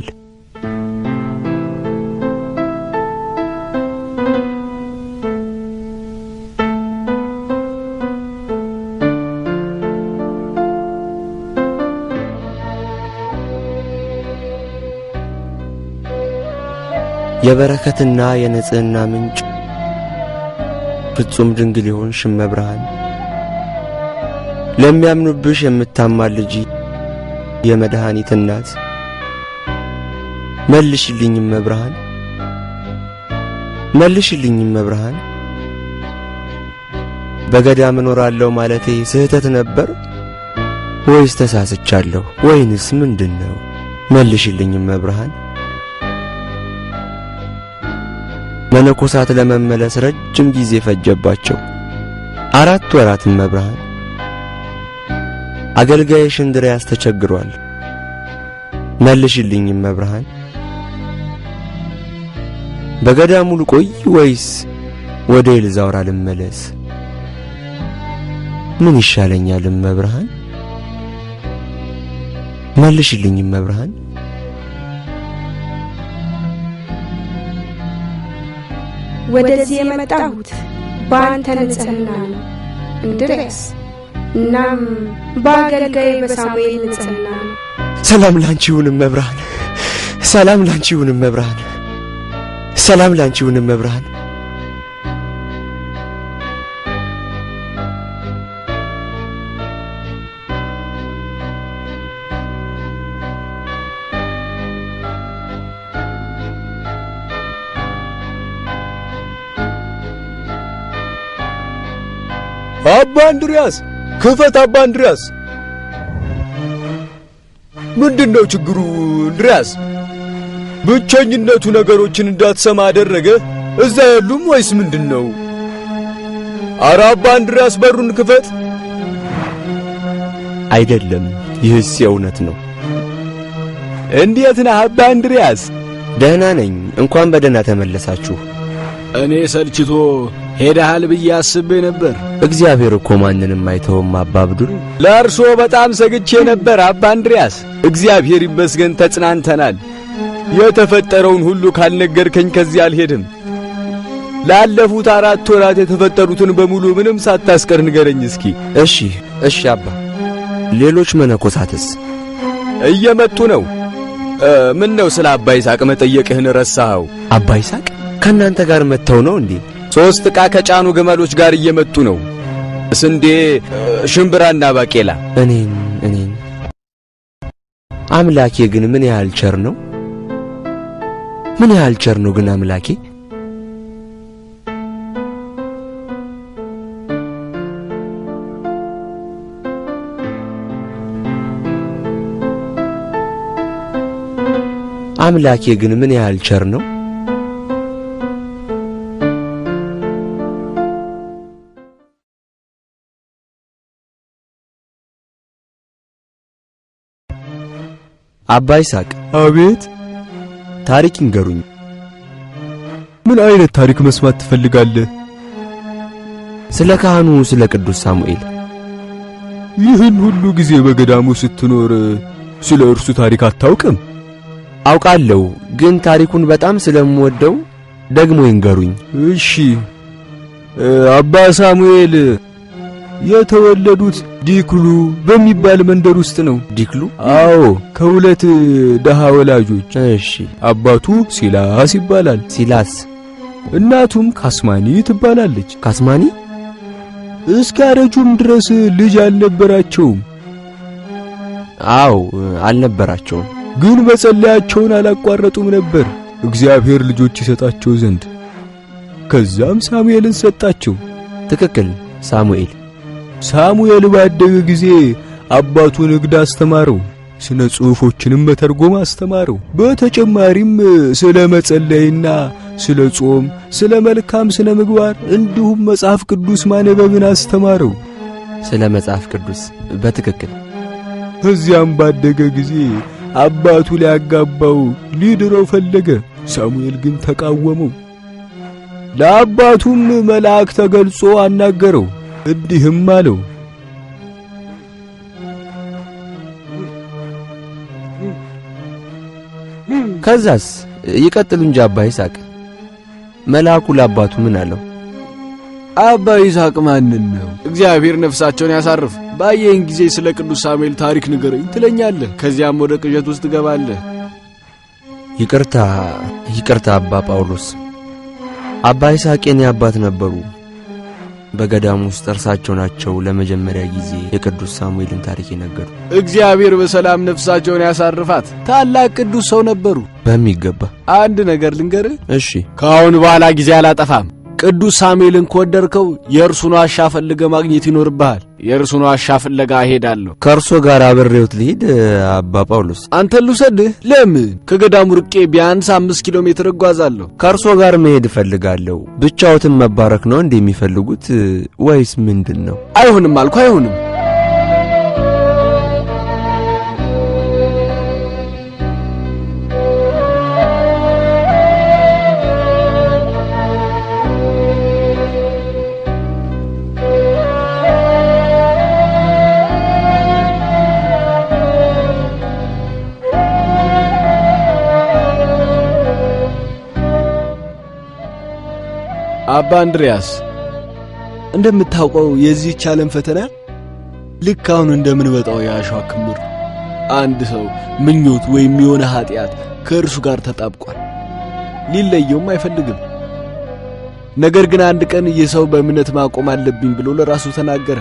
የበረከትና የንጽህና ምንጭ ፍጹም ድንግል የሆንሽ እመብርሃን ለሚያምኑብሽ የምታማልጂ የመድኃኒት እናት መልሽልኝ እመብርሃን፣ መልሽልኝ እመብርሃን። በገዳም እኖራለሁ ማለቴ ስህተት ነበር ወይስ ተሳስቻለሁ? ወይንስ ምንድን ነው? መልሽልኝ እመብርሃን። መነኮሳት ለመመለስ ረጅም ጊዜ ፈጀባቸው። አራት ወራት እመብርሃን። አገልጋይሽ እንድርያስ ተቸግሯል። መልሽልኝ እመብርሃን። በገዳሙ ልቆይ ወይስ ወደ ኤልዛውራ ልመለስ? ምን ይሻለኛል እመብርሃን? መልሽልኝ እመብርሃን። ወደዚህ የመጣሁት በአንተ ንጽሕና ነው እንድርያስ። እናም በአገልጋይ በሳሙኤል ንጽሕና ነው። ሰላም ላንቺ ይሁን እመብርሃን። ሰላም ላንቺ ይሁን እመብርሃን። ሰላም ላንቺ ይሁን እመብርሃን። አባ እንድሪያስ ክፈት! አባ እንድሪያስ ምንድን ነው ችግሩ? እንድሪያስ ብቸኝነቱ ነገሮችን እንዳትሰማ አደረገ? እዛ ያሉም ወይስ ምንድን ነው? አረ አባ እንድሪያስ በሩን ክፈት! አይደለም፣ ይህስ የእውነት ነው። እንዴት ነህ አባ እንድሪያስ? ደህና ነኝ። እንኳን በደህና ተመለሳችሁ። እኔ ሰልችቶ ሄደሃል ብዬ አስቤ ነበር። እግዚአብሔር እኮ ማንንም አይተውም አባ አብዱል። ለእርሶ በጣም ሰግቼ ነበር አባ እንድሪያስ። እግዚአብሔር ይመስገን ተጽናንተናል። የተፈጠረውን ሁሉ ካልነገርከኝ ከዚህ አልሄድም። ላለፉት አራት ወራት የተፈጠሩትን በሙሉ ምንም ሳታስቀር ንገረኝ እስኪ። እሺ እሺ አባ። ሌሎች መነኮሳትስ? እየመጡ ነው። ምን ነው ስለ አባ ይስሐቅ መጠየቅህን ረሳኸው? አባ ይስሐቅ ከእናንተ ጋር መጥተው ነው እንዴ? ሦስት ዕቃ ከጫኑ ግመሎች ጋር እየመጡ ነው። ስንዴ፣ ሽምብራና ባቄላ። እኔን እኔን አምላኬ ግን ምን ያህል ቸር ነው! ምን ያህል ቸር ነው ግን አምላኬ! አምላኬ ግን ምን ያህል ቸር ነው! አባ ይስሐቅ አቤት። ታሪክ ይንገሩኝ። ምን አይነት ታሪክ መስማት ትፈልጋለህ? ስለ ካህኑ ስለ ቅዱስ ሳሙኤል። ይህን ሁሉ ጊዜ በገዳሙ ስትኖር ስለ እርሱ ታሪክ አታውቅም? አውቃለሁ፣ ግን ታሪኩን በጣም ስለምወደው ደግሞ ይንገሩኝ። እሺ። አባ ሳሙኤል የተወለዱት ዲክሉ በሚባል መንደር ውስጥ ነው። ዲክሉ? አዎ፣ ከሁለት ደሃ ወላጆች። እሺ። አባቱ ሲላስ ይባላል። ሲላስ። እናቱም ካስማኒ ትባላለች። ካስማኒ? እስካረጁም ድረስ ልጅ አልነበራቸውም። አዎ፣ አልነበራቸውም። ግን መጸለያቸውን አላቋረጡም ነበር እግዚአብሔር ልጆች ይሰጣቸው ዘንድ። ከዛም ሳሙኤልን ሰጣቸው። ትክክል፣ ሳሙኤል። ሳሙኤል ባደገ ጊዜ አባቱ ንግድ አስተማረው፣ ስነ ጽሑፎችንም መተርጎም አስተማረው። በተጨማሪም ስለ መጸለይና ስለ ጾም፣ ስለ መልካም ስነ ምግባር እንዲሁም መጽሐፍ ቅዱስ ማነበብን አስተማረው። ስለ መጽሐፍ ቅዱስ በትክክል። ከዚያም ባደገ ጊዜ አባቱ ሊያጋባው ሊድረው ፈለገ። ሳሙኤል ግን ተቃወመው። ለአባቱም መልአክ ተገልጾ አናገረው፣ እንዲህም አለው ከዛስ ይቀጥሉ እንጂ አባ ይስሐቅ። መልአኩ ለአባቱ ምን አለው? አባ ይስሐቅ ማንን ነው? እግዚአብሔር ነፍሳቸውን ያሳርፍ። ባየኝ ጊዜ ስለ ቅዱስ ሳሙኤል ታሪክ ንገረኝ ትለኛለህ። ከዚያም ወደ ቅዠት ውስጥ ትገባለህ። ይቅርታ ይቅርታ አባ ጳውሎስ። አባ ይስሐቅ የኔ አባት ነበሩ። በገዳም ውስጥ እርሳቸው ናቸው ለመጀመሪያ ጊዜ የቅዱስ ሳሙኤልን ታሪክ የነገሩ። እግዚአብሔር በሰላም ነፍሳቸውን ያሳርፋት። ታላቅ ቅዱስ ሰው ነበሩ። በሚገባ አንድ ነገር ልንገርህ። እሺ። ከአሁን በኋላ ጊዜ አላጠፋም። ቅዱስ ሳሙኤልን ከወደድከው የእርሱን ዋሻ ፈልገ ማግኘት ይኖርብሃል። የእርሱን ዋሻ ፍለጋ እሄዳለሁ። ከእርሶ ጋር አብሬዎት ልሂድ አባ ጳውሎስ? አንተን ልውሰድህ? ለምን? ከገዳሙ ርቄ ቢያንስ አምስት ኪሎ ሜትር እጓዛለሁ። ከእርሶ ጋር መሄድ እፈልጋለሁ። ብቻዎትን መባረክ ነው እንዴ የሚፈልጉት ወይስ ምንድን ነው? አይሆንም አልኩ፣ አይሆንም። አባ እንድሪያስ እንደምታውቀው የዚህች ዓለም ፈተና ልክ አሁን እንደምንበጣው የአሸዋ ክምር አንድ ሰው ምኞት ወይም የሆነ ኃጢአት ከእርሱ ጋር ተጣብቋል። ሊለየውም አይፈልግም። ነገር ግን አንድ ቀን ይህ ሰው በእምነት ማቆም አለብኝ ብሎ ለራሱ ተናገረ።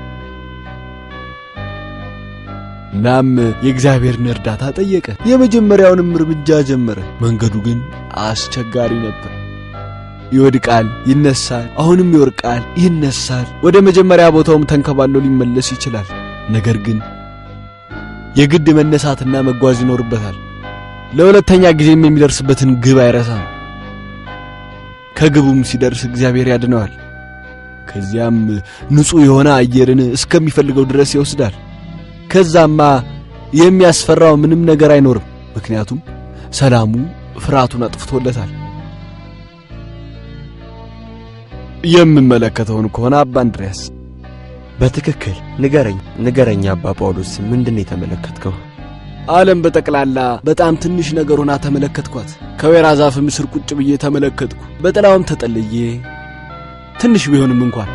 እናም የእግዚአብሔርን እርዳታ ጠየቀ። የመጀመሪያውንም እርምጃ ጀመረ። መንገዱ ግን አስቸጋሪ ነበር። ይወድቃል፣ ይነሳል፣ አሁንም ይወድቃል፣ ይነሳል። ወደ መጀመሪያ ቦታውም ተንከባሎ ሊመለስ ይችላል። ነገር ግን የግድ መነሳትና መጓዝ ይኖርበታል። ለሁለተኛ ጊዜም የሚደርስበትን ግብ አይረሳም። ከግቡም ሲደርስ እግዚአብሔር ያድነዋል። ከዚያም ንጹሕ የሆነ አየርን እስከሚፈልገው ድረስ ይወስዳል። ከዛማ የሚያስፈራው ምንም ነገር አይኖርም። ምክንያቱም ሰላሙ ፍርሃቱን አጥፍቶለታል። የምመለከተውን ከሆነ አባ እንድሪያስ በትክክል ንገረኝ፣ ንገረኝ አባ ጳውሎስ፣ ምንድን ነው የተመለከትከው? ዓለም በጠቅላላ በጣም ትንሽ ነገር ሆና ተመለከትኳት። ከወይራ ዛፍም ስር ቁጭ ብዬ ተመለከትኩ። በጥላውም ተጠልዬ ትንሽ ቢሆንም እንኳን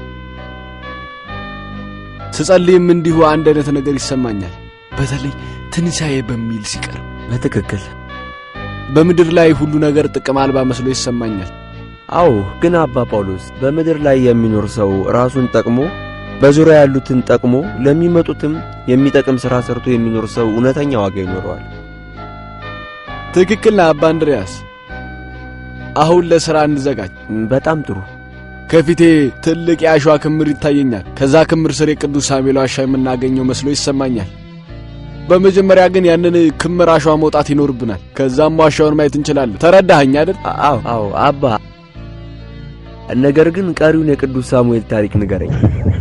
ስጸልይም እንዲሁ አንድ አይነት ነገር ይሰማኛል። በተለይ ትንሣኤ በሚል ሲቀር በትክክል በምድር ላይ ሁሉ ነገር ጥቅም አልባ መስሎ ይሰማኛል። አዎ። ግን አባ ጳውሎስ በምድር ላይ የሚኖር ሰው ራሱን ጠቅሞ በዙሪያ ያሉትን ጠቅሞ ለሚመጡትም የሚጠቅም ሥራ ሰርቶ የሚኖር ሰው እውነተኛ ዋጋ ይኖረዋል። ትክክል ነህ አባ እንድሪያስ። አሁን ለሥራ እንዘጋጅ። በጣም ጥሩ። ከፊቴ ትልቅ የአሸዋ ክምር ይታየኛል። ከዛ ክምር ስር የቅዱስ ሳሙኤል ዋሻ የምናገኘው መስሎ ይሰማኛል። በመጀመሪያ ግን ያንን ክምር አሸዋ መውጣት ይኖርብናል። ከዛም ዋሻውን ማየት እንችላለን። ተረዳኸኝ አይደል? አዎ አዎ አባ። ነገር ግን ቀሪውን የቅዱስ ሳሙኤል ታሪክ ንገረኝ።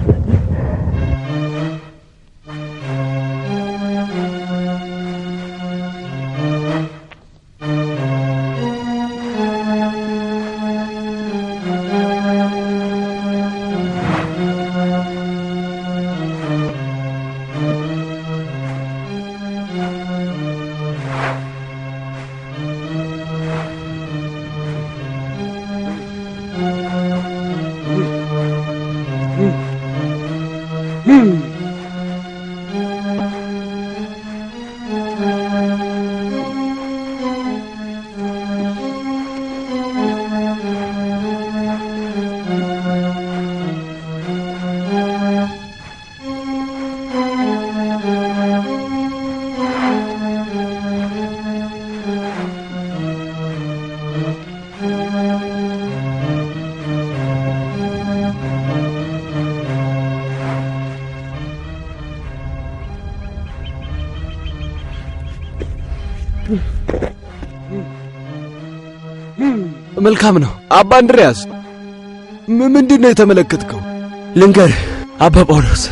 መልካም ነው አባ እንድሪያስ። ምንድን ነው የተመለከትከው? ልንገር አባ ጳውሎስ፣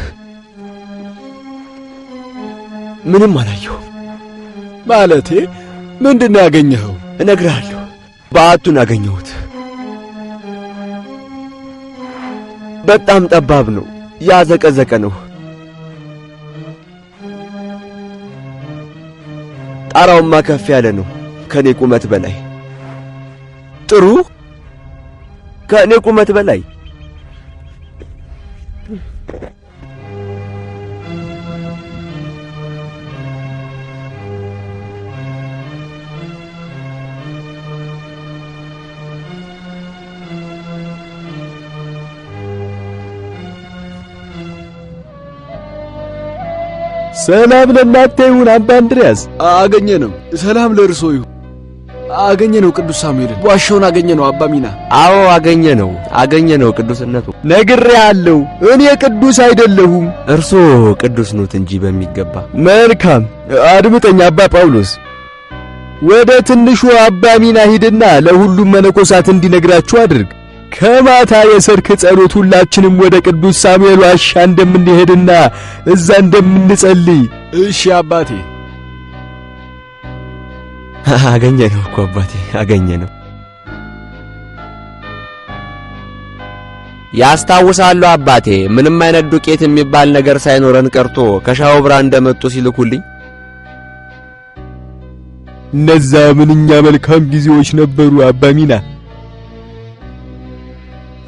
ምንም አላየሁም። ማለቴ ምንድን ነው ያገኘኸው? እነግርሃለሁ። በዓቱን አገኘሁት። በጣም ጠባብ ነው፣ ያዘቀዘቀ ነው። ጣራውማ ከፍ ያለ ነው፣ ከኔ ቁመት በላይ ጥሩ ከእኔ ቁመት በላይ ሰላም ለእናንተ ይሁን አባ እንድሪያስ። አገኘ ነው። ሰላም ለእርሶ ይሁን። አገኘ ነው ቅዱስ ሳሙኤልን። ዋሻውን አገኘ ነው አባ ሚና። አዎ አገኘ ነው አገኘ ነው ቅዱስነቱ። ነግሬሃለሁ፣ እኔ ቅዱስ አይደለሁም። እርሶ ቅዱስ ኖት እንጂ በሚገባ መልካም አድምጠኝ አባ ጳውሎስ። ወደ ትንሹ አባ ሚና ሂድና ለሁሉም መነኮሳት እንዲነግራችሁ አድርግ። ከማታ የሰርክ ጸሎት ሁላችንም ወደ ቅዱስ ሳሙኤል ዋሻ እንደምንሄድና እዛ እንደምንጸልይ። እሺ አባቴ። አገኘ ነው እኮ አባቴ አገኘ ነው። ያስታውሳሉ አባቴ፣ ምንም አይነት ዱቄት የሚባል ነገር ሳይኖረን ቀርቶ ከሻውብራ እንደመጡ ሲልኩልኝ እነዛ ምንኛ መልካም ጊዜዎች ነበሩ አባ ሚና።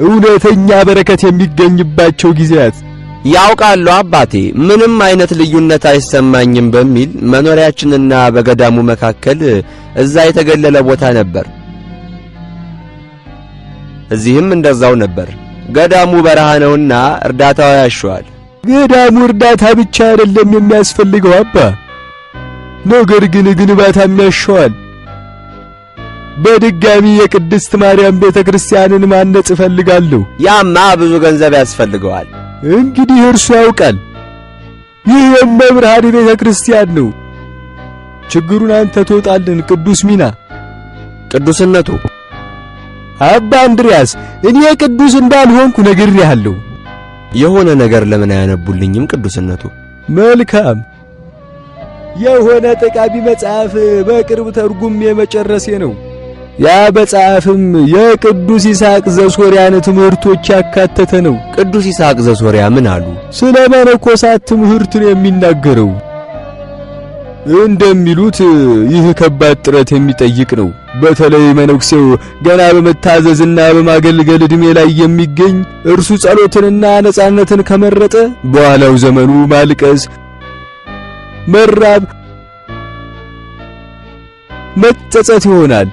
እውነተኛ በረከት የሚገኝባቸው ጊዜያት ያውቃሉ አባቴ፣ ምንም አይነት ልዩነት አይሰማኝም በሚል መኖሪያችንና በገዳሙ መካከል እዛ የተገለለ ቦታ ነበር። እዚህም እንደዛው ነበር። ገዳሙ በረሃ ነውና እርዳታው ያሸዋል። ገዳሙ እርዳታ ብቻ አይደለም የሚያስፈልገው አባ፣ ነገር ግን ግንባታም ያሸዋል። በድጋሚ የቅድስት ማርያም ቤተ ክርስቲያንን ማነጽ እፈልጋለሁ። ያማ ብዙ ገንዘብ ያስፈልገዋል። እንግዲህ እርሱ ያውቃል። ይህ የመብርሃን ቤተ ክርስቲያን ነው። ችግሩን አንተ ትወጣልን ቅዱስ ሚና። ቅዱስነቱ አባ እንድርያስ እኔ ቅዱስ እንዳልሆንኩ ነግሬሃለሁ። የሆነ ነገር ለምን አያነቡልኝም? ቅዱስነቱ መልካም የሆነ ጠቃሚ መጽሐፍ በቅርብ ተርጉም የመጨረሴ ነው። ያ መጽሐፍም የቅዱስ ይስሐቅ ዘሶርያን ትምህርቶች ያካተተ ነው። ቅዱስ ይስሐቅ ዘሶርያ ምን አሉ? ስለ መነኮሳት ትምህርት ነው የሚናገረው። እንደሚሉት ይህ ከባድ ጥረት የሚጠይቅ ነው። በተለይ መነኩሴው ገና በመታዘዝና በማገልገል ዕድሜ ላይ የሚገኝ እርሱ ጸሎትንና ነጻነትን ከመረጠ በኋላው ዘመኑ ማልቀስ፣ መራብ፣ መጸጸት ይሆናል።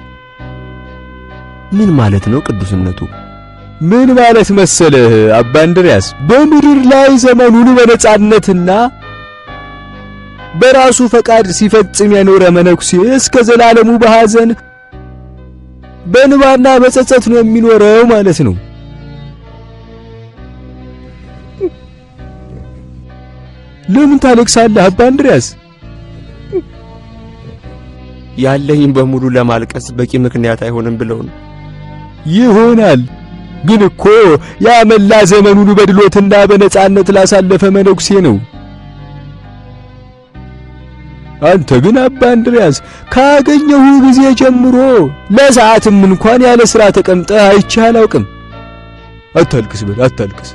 ምን ማለት ነው ቅዱስነቱ? ምን ማለት መሰለህ አባ እንድርያስ፣ በምድር ላይ ዘመኑን በነጻነትና በራሱ ፈቃድ ሲፈጽም የኖረ መነኩሴ እስከ ዘላለሙ በሐዘን በንባና በጸጸት ነው የሚኖረው ማለት ነው። ለምን ታለቅሳለህ አባ እንድርያስ? ያለኝ በሙሉ ለማልቀስ በቂ ምክንያት አይሆንም ብለው ነው። ይሆናል ግን እኮ ያ መላ ዘመኑን በድሎትና በነጻነት ላሳለፈ መነኩሴ ነው። አንተ ግን አባ እንድርያስ ካገኘሁ ጊዜ ጀምሮ ለሰዓትም እንኳን ያለ ሥራ ተቀምጠህ አይቼህ አላውቅም። አታልቅስ በል አታልቅስ።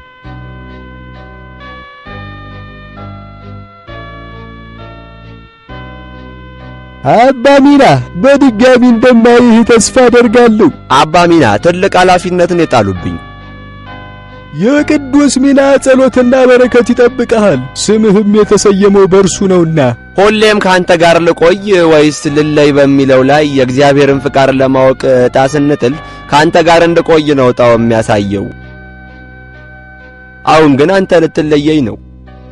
አባ ሚና በድጋሚ እንደማይህ ተስፋ አደርጋለሁ። አባ ሚና ትልቅ ኃላፊነትን የጣሉብኝ የቅዱስ ሚና ጸሎትና በረከት ይጠብቀሃል። ስምህም የተሰየመው በእርሱ ነውና ሁሌም ካንተ ጋር ልቆይ ወይስ ልለይ በሚለው ላይ የእግዚአብሔርን ፍቃድ ለማወቅ ዕጣ ስንጥል ካንተ ጋር እንድቆይ ነው ዕጣው የሚያሳየው። አሁን ግን አንተ ልትለየኝ ነው።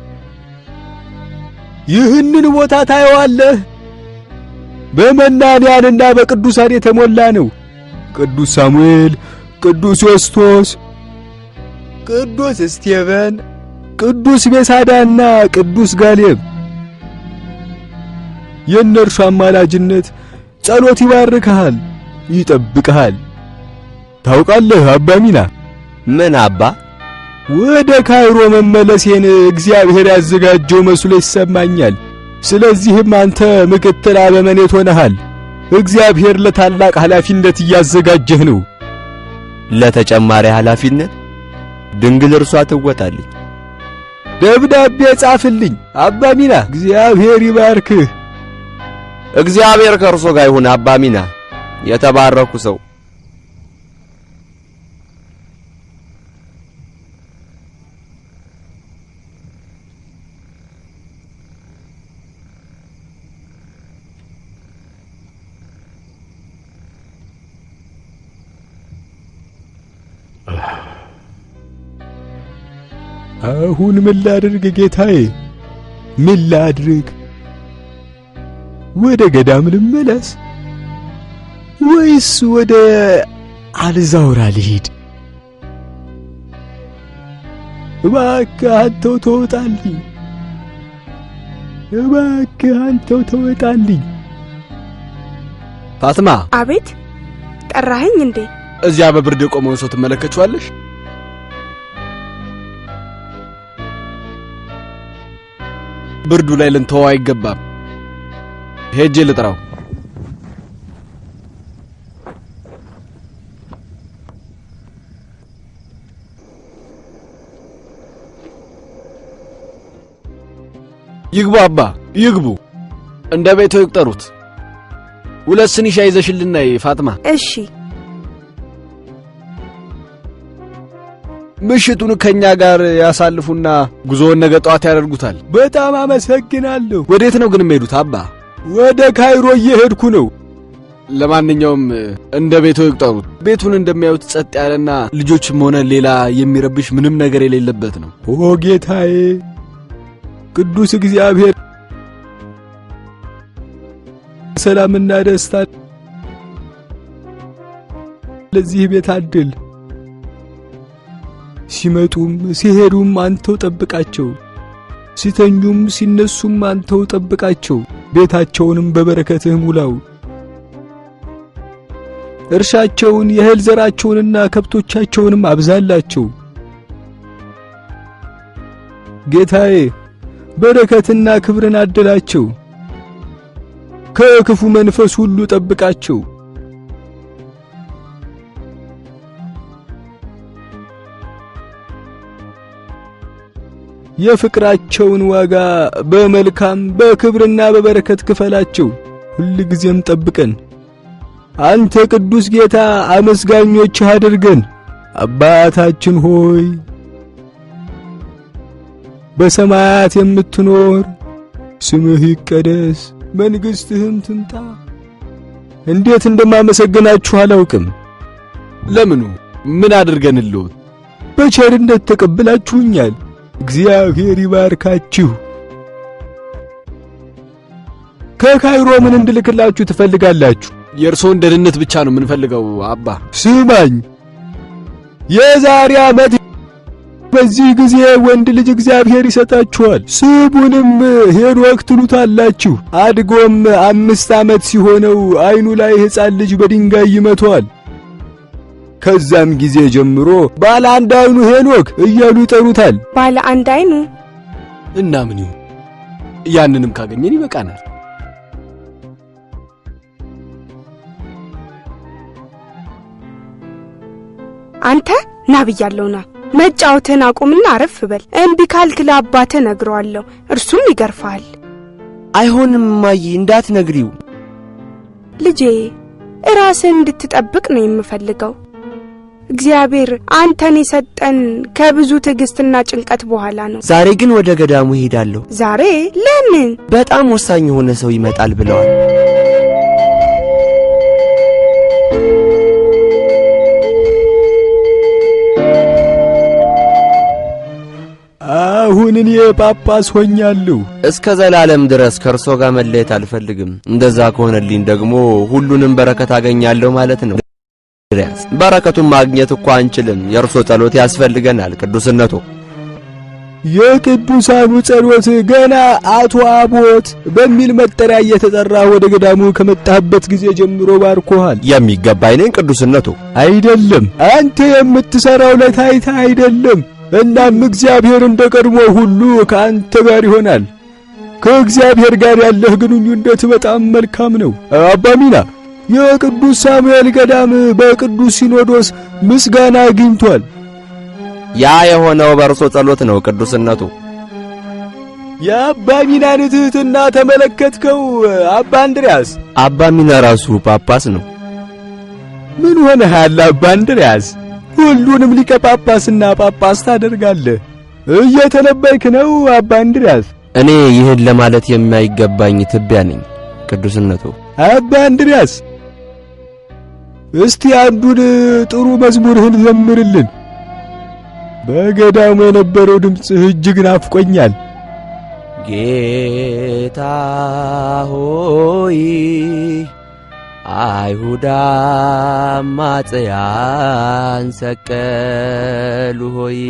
ይህንን ቦታ ታየዋለህ። በመናንያንና በቅዱሳን የተሞላ ነው። ቅዱስ ሳሙኤል፣ ቅዱስ ዮስቶስ፣ ቅዱስ እስቴቨን፣ ቅዱስ ቤሳዳና ቅዱስ ጋሌብ የእነርሱ አማላጅነት ጸሎት ይባርክሃል፣ ይጠብቅሃል። ታውቃለህ አባ ሚና ምን አባ? ወደ ካይሮ መመለሴን እግዚአብሔር ያዘጋጀው መስሎ ይሰማኛል። ስለዚህም አንተ ምክትል አበመኔት ሆነሃል። እግዚአብሔር ለታላቅ ኃላፊነት እያዘጋጀህ ነው። ለተጨማሪ ኃላፊነት ድንግል እርሷ ትወጣልኝ። ደብዳቤ ጻፍልኝ አባ ሚና። እግዚአብሔር ይባርክህ። እግዚአብሔር ከእርሶ ጋር ይሁን አባ ሚና። የተባረኩ ሰው አሁን ምን ላድርግ ጌታዬ? ምን ላድርግ? ወደ ገዳም ልመለስ ወይስ ወደ አልዛውራ ልሂድ? እባክህ አንተው ተወጣልኝ፣ እባክህ አንተው ተወጣልኝ። ፋትማ፣ አቤት ጠራኸኝ እንዴ? እዚያ በብርድ የቆመውን ሰው ትመለከችዋለሽ? ብርዱ ላይ ልንተወው አይገባም። ሄጄ ልጥራው። ይግቡ አባ ይግቡ። እንደ ቤቶ ይቁጠሩት። ሁለት ስኒ ሻይ ይዘሽልን ነይ ፋጥማ። እሺ ምሽቱን ከእኛ ጋር ያሳልፉና ጉዞውን ነገ ጠዋት ያደርጉታል። በጣም አመሰግናለሁ። ወዴት ነው ግን የሚሄዱት አባ? ወደ ካይሮ እየሄድኩ ነው። ለማንኛውም እንደ ቤቶ ይቁጠሩት። ቤቱን እንደሚያዩት ጸጥ ያለና ልጆችም ሆነ ሌላ የሚረብሽ ምንም ነገር የሌለበት ነው። ኦ ጌታዬ ቅዱስ እግዚአብሔር ሰላምና ደስታ ለዚህ ቤት አድል። ሲመጡም ሲሄዱም አንተው ጠብቃቸው፣ ሲተኙም ሲነሱም አንተው ጠብቃቸው። ቤታቸውንም በበረከትህ ሙላው። እርሻቸውን የእህል ዘራቸውንና ከብቶቻቸውንም አብዛላቸው። ጌታዬ በረከትና ክብርን አድላቸው። ከክፉ መንፈስ ሁሉ ጠብቃቸው። የፍቅራቸውን ዋጋ በመልካም በክብርና በበረከት ክፈላቸው። ሁል ጊዜም ጠብቀን። አንተ ቅዱስ ጌታ አመስጋኞችህ አድርገን። አባታችን ሆይ በሰማያት የምትኖር ስምህ ይቀደስ፣ መንግሥትህም ትምጣ። እንዴት እንደማመሰግናችሁ አላውቅም። ለምኑ? ምን አድርገንልዎት? በቸርነት ተቀብላችሁኛል። እግዚአብሔር ይባርካችሁ። ከካይሮ ምን እንድልክላችሁ ትፈልጋላችሁ? የእርስዎን ደህንነት ብቻ ነው የምንፈልገው አባ። ስማኝ፣ የዛሬ ዓመት በዚህ ጊዜ ወንድ ልጅ እግዚአብሔር ይሰጣችኋል። ስሙንም ሄኖክ ትሉታላችሁ። አድጎም አምስት ዓመት ሲሆነው ዓይኑ ላይ ሕፃን ልጅ በድንጋይ ይመቷል። ከዛም ጊዜ ጀምሮ ባለ አንድ ዓይኑ ሄኖክ እያሉ ይጠሩታል። ባለ አንድ አይኑ እና ምን ይሁን? ያንንም ካገኘን ይበቃናል። አንተ ና ብያለሁ ና መጫወትህን አቁምና አረፍ በል። እምቢ ካልክ ለአባትህ ነግረዋለሁ፣ እርሱም ይገርፍሃል። አይሆንም እማዬ፣ እንዳትነግሪው። ልጄ ራስህን እንድትጠብቅ ነው የምፈልገው። እግዚአብሔር አንተን የሰጠን ከብዙ ትዕግስትና ጭንቀት በኋላ ነው። ዛሬ ግን ወደ ገዳሙ እሄዳለሁ። ዛሬ ለምን? በጣም ወሳኝ የሆነ ሰው ይመጣል ብለዋል። አሁን እኔ ጳጳስ ሆኛለሁ። እስከ ዘላለም ድረስ ከእርሶ ጋር መለየት አልፈልግም። እንደዛ ከሆነልኝ ደግሞ ሁሉንም በረከት አገኛለሁ ማለት ነው። እንድርያስ በረከቱን ማግኘት እኮ አንችልም። የእርሶ ጸሎት ያስፈልገናል ቅዱስነቶ። የቅዱሳኑ ጸሎት ገና አቶ አቦት በሚል መጠሪያ እየተጠራ ወደ ገዳሙ ከመጣህበት ጊዜ ጀምሮ ባርኮሃል። የሚገባኝ ነኝ ቅዱስነቶ። አይደለም አንተ የምትሠራው ለታይታ አይደለም። እናም እግዚአብሔር እንደ ቀድሞ ሁሉ ከአንተ ጋር ይሆናል። ከእግዚአብሔር ጋር ያለህ ግንኙነት በጣም መልካም ነው። አባ ሚና የቅዱስ ሳሙኤል ገዳም በቅዱስ ሲኖዶስ ምስጋና አግኝቷል። ያ የሆነው በእርሶ ጸሎት ነው ቅዱስነቱ። የአባ ሚናን ትሕትና ተመለከትከው አባ እንድርያስ? አባ ሚና ራሱ ጳጳስ ነው። ምን ሆነሃል አባ እንድርያስ? ሁሉንም ሊቀ ጳጳስና ጳጳስ ታደርጋለህ። እየተነበይክ ነው አባ እንድርያስ? እኔ ይህን ለማለት የማይገባኝ ትቢያ ነኝ ቅዱስነቱ። አባ እንድርያስ እስቲ አንዱን ጥሩ መዝሙርህን ዘምርልን። በገዳሙ የነበረው ድምፅህ እጅግ ናፍቆኛል። ጌታ ሆይ አይሁዳ አማጽያን ሰቀሉ ሆይ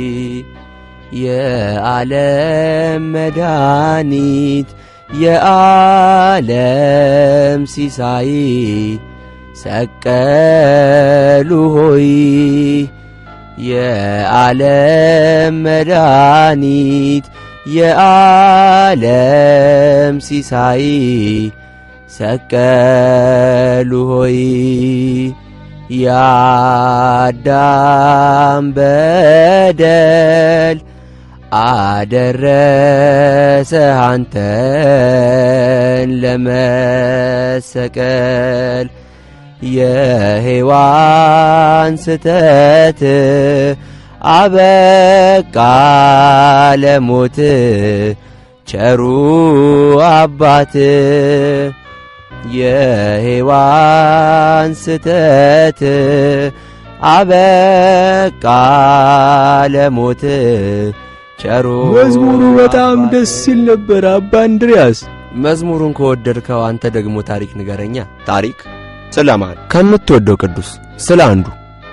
የዓለም መድኃኒት የዓለም ሲሳይ ሰቀሉ ሆይ የዓለም መድኃኒት የዓለም ሲሳይ ሰቀሉ ሆይ የአዳም በደል አደረሰ አንተን ለመሰቀል የሔዋን ስተት አበቃ ለሞት ቸሩ አባት የሔዋን ስተት አበቃ ለሞት ቸሩ መዝሙሩ በጣም አባት። ደስ ሲል ነበር አባ እንድሪያስ። መዝሙሩን ከወደድከው አንተ ደግሞ ታሪክ ንገረኛ። ታሪክ ስለማን? ከምትወደው ቅዱስ ስለ አንዱ።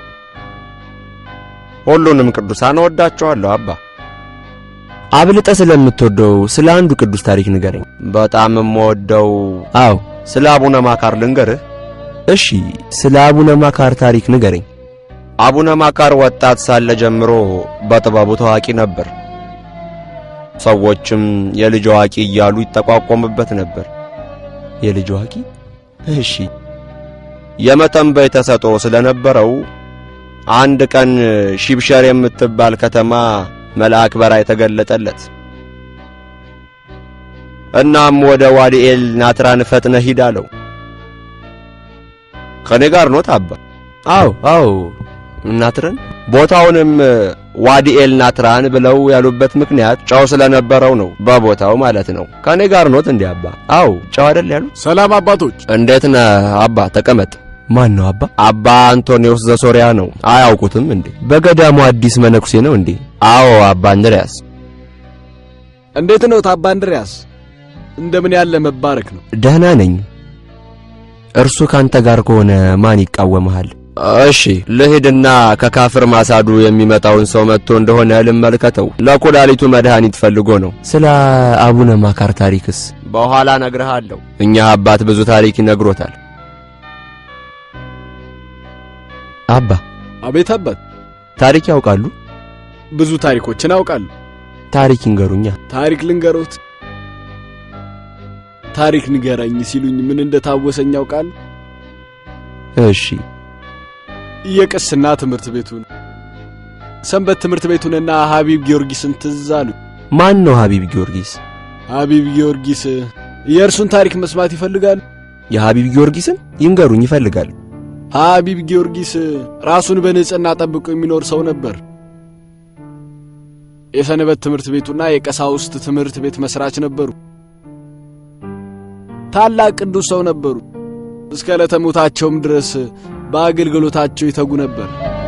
ሁሉንም ቅዱሳን እወዳቸዋለሁ አባ። አብልጠ ስለምትወደው ስለ አንዱ ቅዱስ ታሪክ ንገረኝ። በጣም የምወደው አዎ፣ ስለ አቡነ ማካር ልንገርህ። እሺ፣ ስለ አቡነ ማካር ታሪክ ንገረኝ። አቡነ ማካር ወጣት ሳለ ጀምሮ በጥበቡ ታዋቂ ነበር። ሰዎችም የልጅ አዋቂ እያሉ ይጠቋቆሙበት ነበር። የልጅ አዋቂ? እሺ። የመተንበይ ተሰጥኦ ስለነበረው አንድ ቀን ሺብሸር የምትባል ከተማ መልአክ በራእይ ተገለጠለት። እናም ወደ ዋዲኤል ናትራን ፈጥነ ሂድ አለው። ከኔ ጋር ኖት አባ? አዎ አዎ። ናትረን ቦታውንም ዋዲኤል ናትራን ብለው ያሉበት ምክንያት ጨው ስለነበረው ነው። በቦታው ማለት ነው። ከኔ ጋር ኖት እንዴ አባ? አዎ ጨው አይደል ያሉት? ሰላም አባቶች። እንዴት ነህ አባ? ተቀመጥ። ማን ነው አባ? አባ አንቶኒዮስ ዘሶሪያ ነው። አያውቁትም እንዴ? በገዳሙ አዲስ መነኩሴ ነው እንዴ? አዎ አባ እንድርያስ። እንዴት ነው አባ እንድርያስ? እንደምን ያለ መባረክ ነው። ደህና ነኝ። እርሱ ካንተ ጋር ከሆነ ማን ይቃወምሃል? እሺ ልሂድና ከካፍር ማሳዱ የሚመጣውን ሰው መጥቶ እንደሆነ ልመልከተው። ለኩላሊቱ መድኃኒት ፈልጎ ነው። ስለ አቡነ ማካር ታሪክስ በኋላ ነግርሃለሁ። እኛ አባት ብዙ ታሪክ ይነግሮታል። አባ አቤት አባት፣ ታሪክ ያውቃሉ? ብዙ ታሪኮችን አውቃለሁ። ታሪክ ይንገሩኛ። ታሪክ ልንገሮት? ታሪክ ንገረኝ ሲሉኝ ምን እንደታወሰኝ ያውቃል? እሺ የቅስና ትምህርት ቤቱን፣ ሰንበት ትምህርት ቤቱንና ሀቢብ ጊዮርጊስን ትዝ አሉ። ማን ነው ሀቢብ ጊዮርጊስ? ሀቢብ ጊዮርጊስ የእርሱን ታሪክ መስማት ይፈልጋሉ? የሀቢብ ጊዮርጊስን ይንገሩኝ ይፈልጋል። ሀቢብ ጊዮርጊስ ራሱን በንጽህና ጠብቆ የሚኖር ሰው ነበር። የሰንበት ትምህርት ቤቱና የቀሳውስት ትምህርት ቤት መስራች ነበሩ። ታላቅ ቅዱስ ሰው ነበሩ። እስከ ዕለተ ሞታቸውም ድረስ በአገልግሎታቸው ይተጉ ነበር።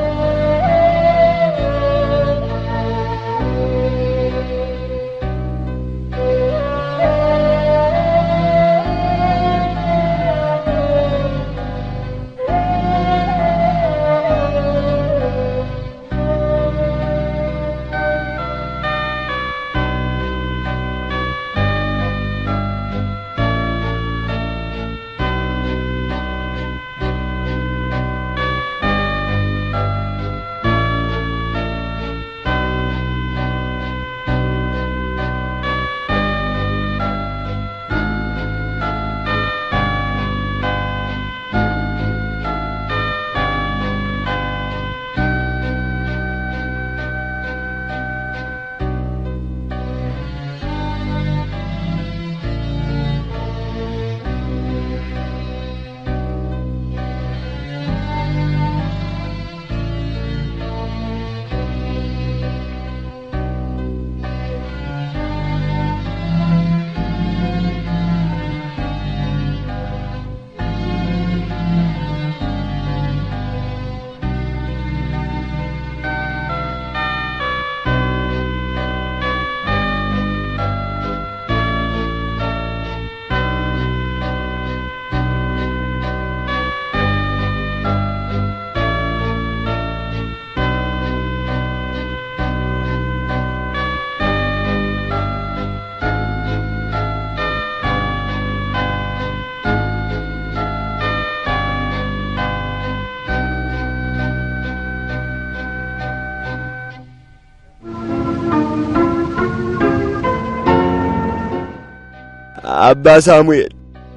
አባ ሳሙኤል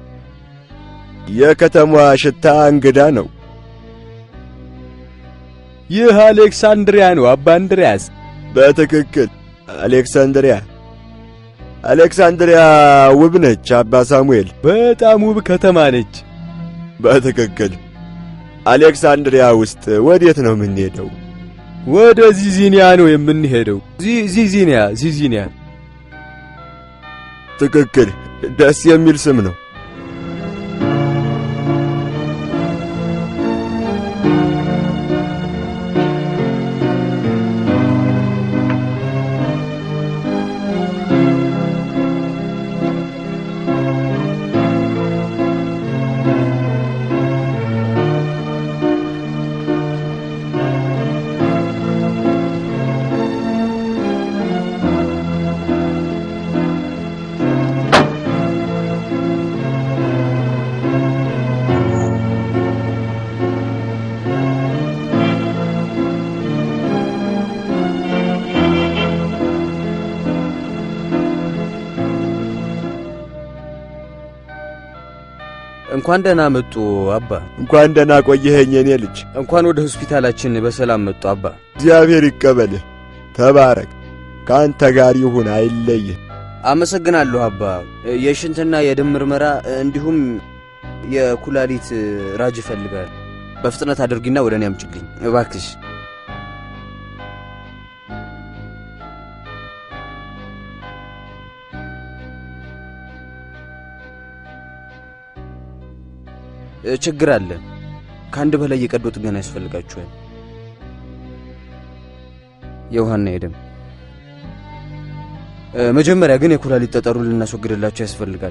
የከተማዋ ሽታ እንግዳ ነው። ይህ አሌክሳንድሪያ ነው አባ እንድሪያስ። በትክክል አሌክሳንድሪያ። አሌክሳንድሪያ ውብ ነች አባ ሳሙኤል። በጣም ውብ ከተማ ነች። በትክክል አሌክሳንድሪያ ውስጥ ወዴት ነው የምንሄደው? ወደ ዚዚኒያ ነው የምንሄደው። ዚዚኒያ ዚዚኒያ። ትክክል፣ ደስ የሚል ስም ነው። እንኳን ደህና መጡ አባ። እንኳን ደህና ቆየኸኝ የኔ ልጅ። እንኳን ወደ ሆስፒታላችን በሰላም መጡ አባ። እግዚአብሔር ይቀበልህ። ተባረክ። ከአንተ ጋር ይሁን፣ አይለይህ። አመሰግናለሁ አባ። የሽንትና የደም ምርመራ እንዲሁም የኩላሊት ራጅ ይፈልጋል። በፍጥነት አድርጊና ወደ እኔ አምጪልኝ እባክሽ። ችግር አለ። ከአንድ በላይ የቀዶ ጥገና ያስፈልጋችኋል። የውሃና የደም መጀመሪያ ግን የኩላሊት ጠጠሩን ልናስወግድላቸው ያስፈልጋል።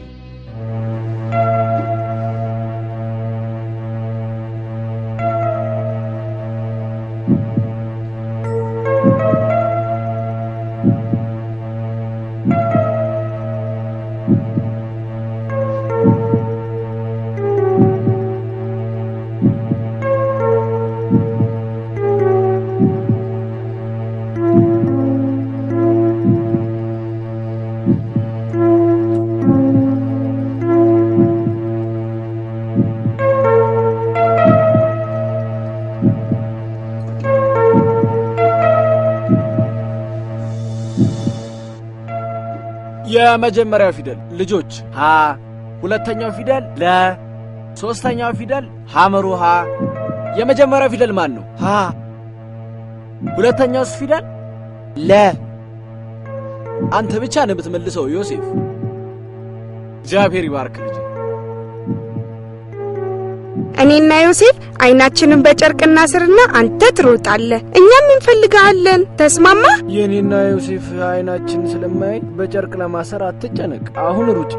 የመጀመሪያው ፊደል ልጆች ሀ፣ ሁለተኛው ፊደል ለ፣ ሶስተኛው ፊደል ሐመሩ ሀ። የመጀመሪያው ፊደል ማን ነው? ሀ። ሁለተኛውስ ፊደል ለ። አንተ ብቻ ነው የምትመልሰው ዮሴፍ። እግዚአብሔር ይባርክ ልጅ። እኔና ዮሴፍ አይናችንን በጨርቅ እናስርና አንተ ትሮጣለህ፣ እኛም እንፈልግሃለን። ተስማማ? የእኔና ዮሴፍ አይናችን ስለማይ በጨርቅ ለማሰር አትጨነቅ። አሁን ሩጭ።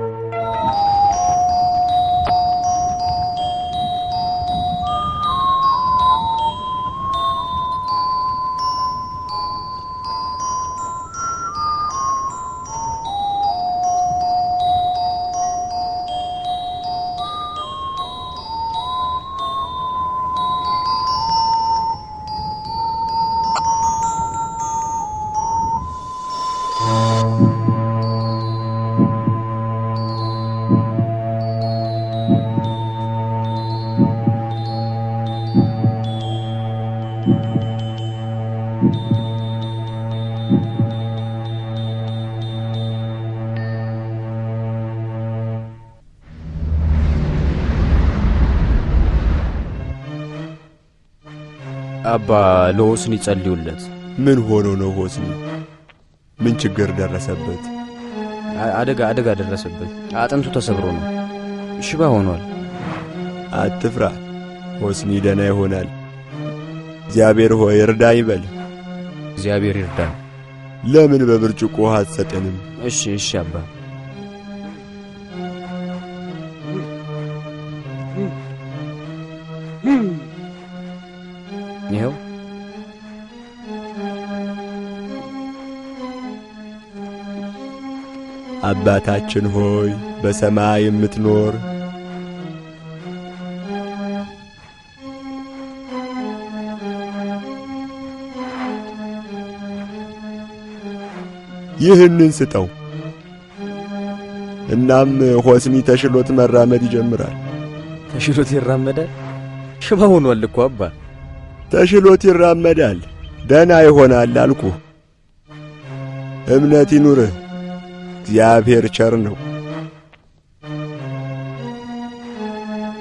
አባ ለሆስኒ ጸልዩለት። ምን ሆኖ ነው ሆስኒ? ምን ችግር ደረሰበት? አደጋ አደጋ ደረሰበት። አጥንቱ ተሰብሮ ነው። ሽባ ሆኗል። አትፍራ፣ ሆስኒ ደህና ይሆናል። እግዚአብሔር ሆይ እርዳኝ በል። እግዚአብሔር ይርዳን። ለምን በብርጭቆ ውሃ አትሰጠንም? እሺ እሺ አባ። ይኸው አባታችን ሆይ በሰማይ የምትኖር ይህንን ስጠው። እናም ሆስኒ ተሽሎት መራመድ ይጀምራል። ተሽሎት ይራመዳል። ሽባ ሆኗል እኮ አባ። ተሽሎት ይራመዳል። ደህና ይሆናል አልኩህ። እምነት ይኑርህ። እግዚአብሔር ቸር ነው።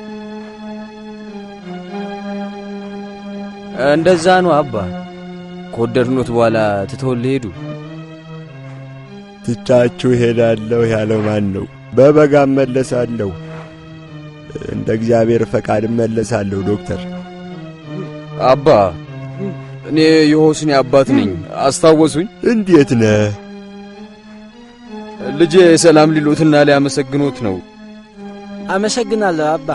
እንደዛ ነው አባ። ከወደድኖት በኋላ ትተውልህ ሄዱ? ትቻችሁ ሄዳለሁ ያለው ማን ነው? በበጋ እመለሳለሁ። እንደ እግዚአብሔር ፈቃድ እመለሳለሁ ዶክተር። አባ እኔ የሆስኒ አባት ነኝ። አስታወሱኝ? እንዴት ነህ? ልጄ ሰላም ሊሉትና ሊያመሰግኖት ነው። አመሰግናለሁ አባ።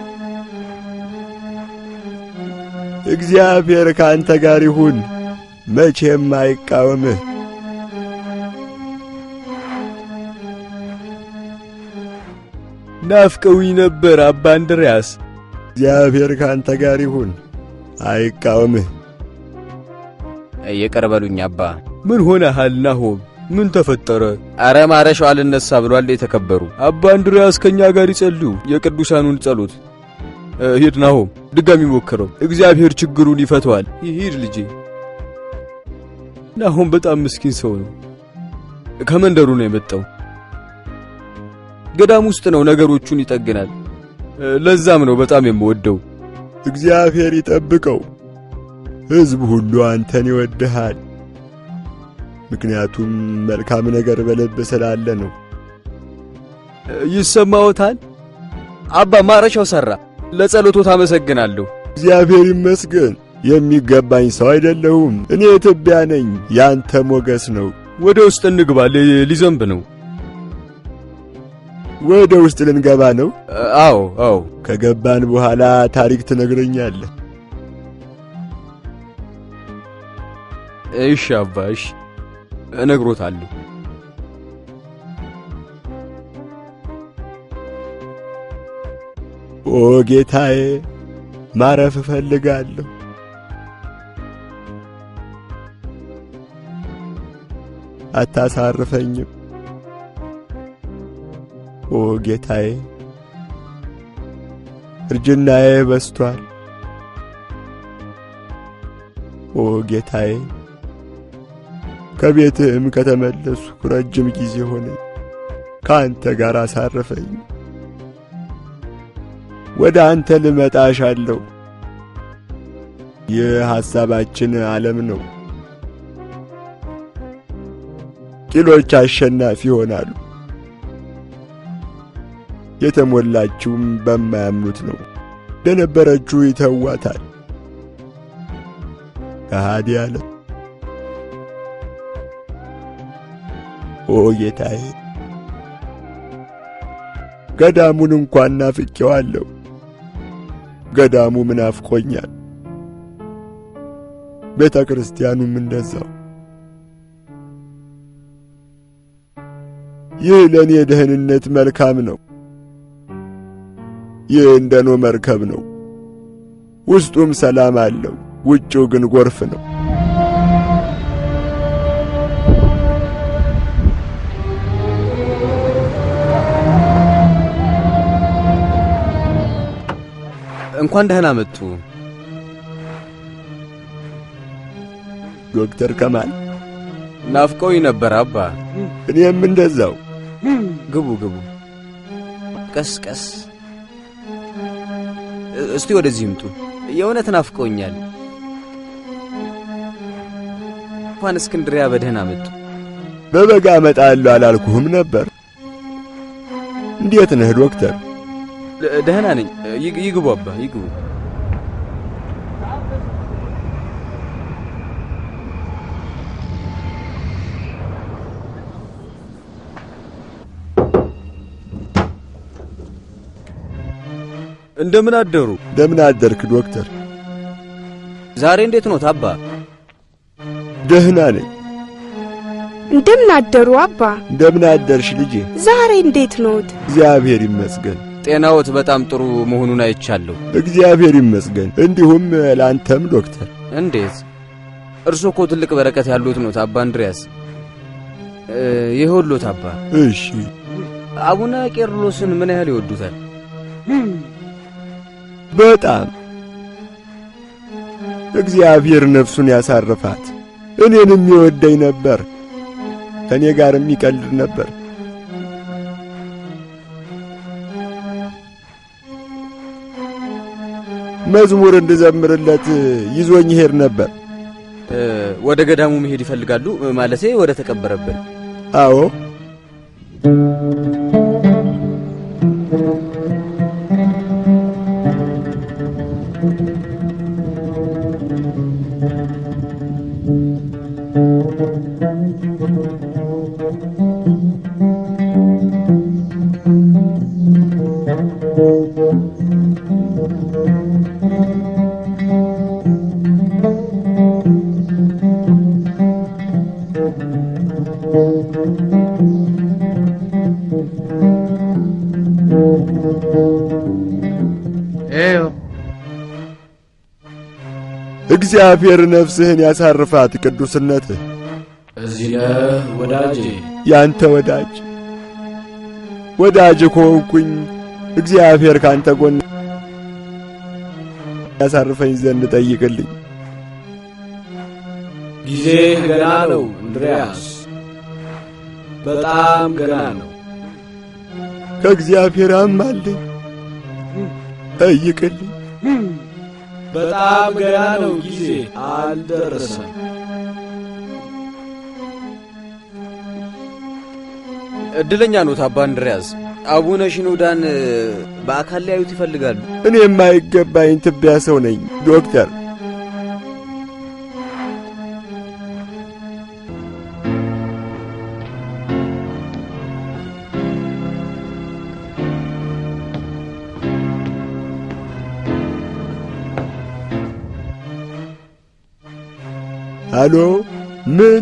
እግዚአብሔር ከአንተ ጋር ይሁን፣ መቼም አይቃወምህ። ናፍቀውኝ ነበር አባ እንድርያስ። እግዚአብሔር ከአንተ ጋር ይሁን፣ አይቃወምህ። ይቅር በሉኝ አባ። ምን ሆነሃል ናሆም? ምን ተፈጠረ? አረ ማረሻው አልነሳ ብሏል የተከበሩ አባ እንድርያስ ከኛ ጋር ይጸልዩ የቅዱሳኑን ጸሎት። ሂድ ናሆም፣ ድጋሚ ሞክረው፣ እግዚአብሔር ችግሩን ይፈተዋል። ሂድ ልጄ። ናሆም በጣም ምስኪን ሰው ነው። ከመንደሩ ነው የመጣው። ገዳም ውስጥ ነው ነገሮቹን ይጠግናል። ለዛም ነው በጣም የምወደው። እግዚአብሔር ይጠብቀው። ሕዝብ ሁሉ አንተን ይወድሃል። ምክንያቱም መልካም ነገር በልብ ስላለ ነው። ይሰማዎታል? አባ ማረሻው ሠራ። ለጸሎቶት አመሰግናለሁ። እግዚአብሔር ይመስገን። የሚገባኝ ሰው አይደለሁም። እኔ ትቢያ ነኝ። ያንተ ሞገስ ነው። ወደ ውስጥ እንግባ፣ ሊዘንብ ነው። ወደ ውስጥ ልንገባ ነው? አዎ አዎ። ከገባን በኋላ ታሪክ ትነግረኛለህ። እሺ አባ፣ እሺ እነግሮታለሁ። ኦ ጌታዬ፣ ማረፍ እፈልጋለሁ። አታሳርፈኝም። ኦ ጌታዬ፣ እርጅናዬ በስቷል። ኦ ጌታዬ፣ ከቤትህም ከተመለስኩ ረጅም ጊዜ ሆነኝ። ከአንተ ጋር አሳርፈኝ። ወደ አንተ ልመጣ እሻለሁ። ይህ ሐሳባችን ዓለም ነው። ቂሎች አሸናፊ ይሆናሉ። የተሞላችውም በማያምኑት ነው። ለነበረችው ይተዋታል። ከሃዲ አለ። ኦ ጌታዬ፣ ገዳሙን እንኳን ናፍቄዋለሁ። ገዳሙ ምን ናፍቆኛል። ቤተ ክርስቲያኑም እንደዛው። ይህ ለእኔ ደህንነት መልካም ነው። ይህ እንደ ኖህ መርከብ ነው። ውስጡም ሰላም አለው፣ ውጭው ግን ጎርፍ ነው። እንኳን ደህና መጡ ዶክተር ከማል። ናፍቀውኝ ነበር አባ። እኔም እንደዛው። ግቡ ግቡ። ቀስ ቀስ። እስቲ ወደዚህ ይምጡ። የእውነት ናፍቀውኛል። እንኳን እስክንድሪያ በደህና መጡ። በበጋ እመጣለሁ አላልኩህም ነበር? እንዴት ነህ ዶክተር? ደህና ነኝ። ይግቡ አባ ይግቡ። እንደምን አደሩ? እንደምን አደርክ ዶክተር? ዛሬ እንዴት ኖት አባ? ደህና ነኝ። እንደምን አደሩ አባ? እንደምን አደርሽ ልጄ? ዛሬ እንዴት ኖት? እግዚአብሔር ይመስገን። ጤናዎት በጣም ጥሩ መሆኑን አይቻለሁ። እግዚአብሔር ይመስገን። እንዲሁም ለአንተም ዶክተር። እንዴት? እርሶ እኮ ትልቅ በረከት ያሉት ኖት አባ እንድሪያስ። ይኸውልዎት አባ። እሺ። አቡነ ቄርሎስን ምን ያህል ይወዱታል? በጣም እግዚአብሔር ነፍሱን ያሳርፋት። እኔንም ይወደኝ ነበር፣ ከእኔ ጋርም ይቀልድ ነበር። መዝሙር እንድዘምርለት ይዞኝ ይሄድ ነበር። እ፣ ወደ ገዳሙ መሄድ ይፈልጋሉ? ማለቴ ወደ ተቀበረበት። አዎ እግዚአብሔር ነፍስህን ያሳርፋት ቅዱስነትህ እዚህ ነህ ወዳጄ። ያንተ ወዳጅ ወዳጅ ከሆንኩኝ እግዚአብሔር ካንተ ጎን ያሳርፈኝ ዘንድ ጠይቅልኝ። ጊዜ ገና ነው እንድሪያስ፣ በጣም ገና ነው። ከእግዚአብሔር አማልኝ፣ ጠይቅልኝ። በጣም ገና ነው። ጊዜ አልደረሰም። እድለኛ ኖት አባ እንድርያስ። አቡነ ሽኖዳን እ፣ በአካል ሊያዩት ይፈልጋሉ። እኔ የማይገባኝ ትቢያ ሰው ነኝ ዶክተር። አሎ፣ ምን?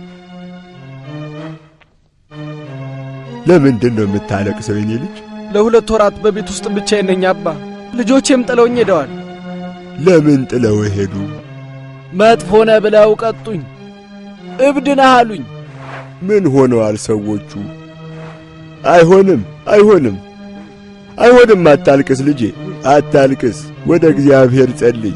ለምንድን ነው የምታለቅሰው የኔ ልጅ? ለሁለት ወራት በቤት ውስጥ ብቻዬን ነኝ አባ። ልጆቼም ጥለውኝ ሄደዋል። ለምን ጥለው ሄዱ? መጥፎ ነህ ብለው ቀጡኝ። እብድ ነህ አሉኝ። ምን ሆነዋል ሰዎቹ? አይሆንም፣ አይሆንም፣ አይሆንም። አታልቅስ ልጄ፣ አታልቅስ። ወደ እግዚአብሔር ጸልይ፣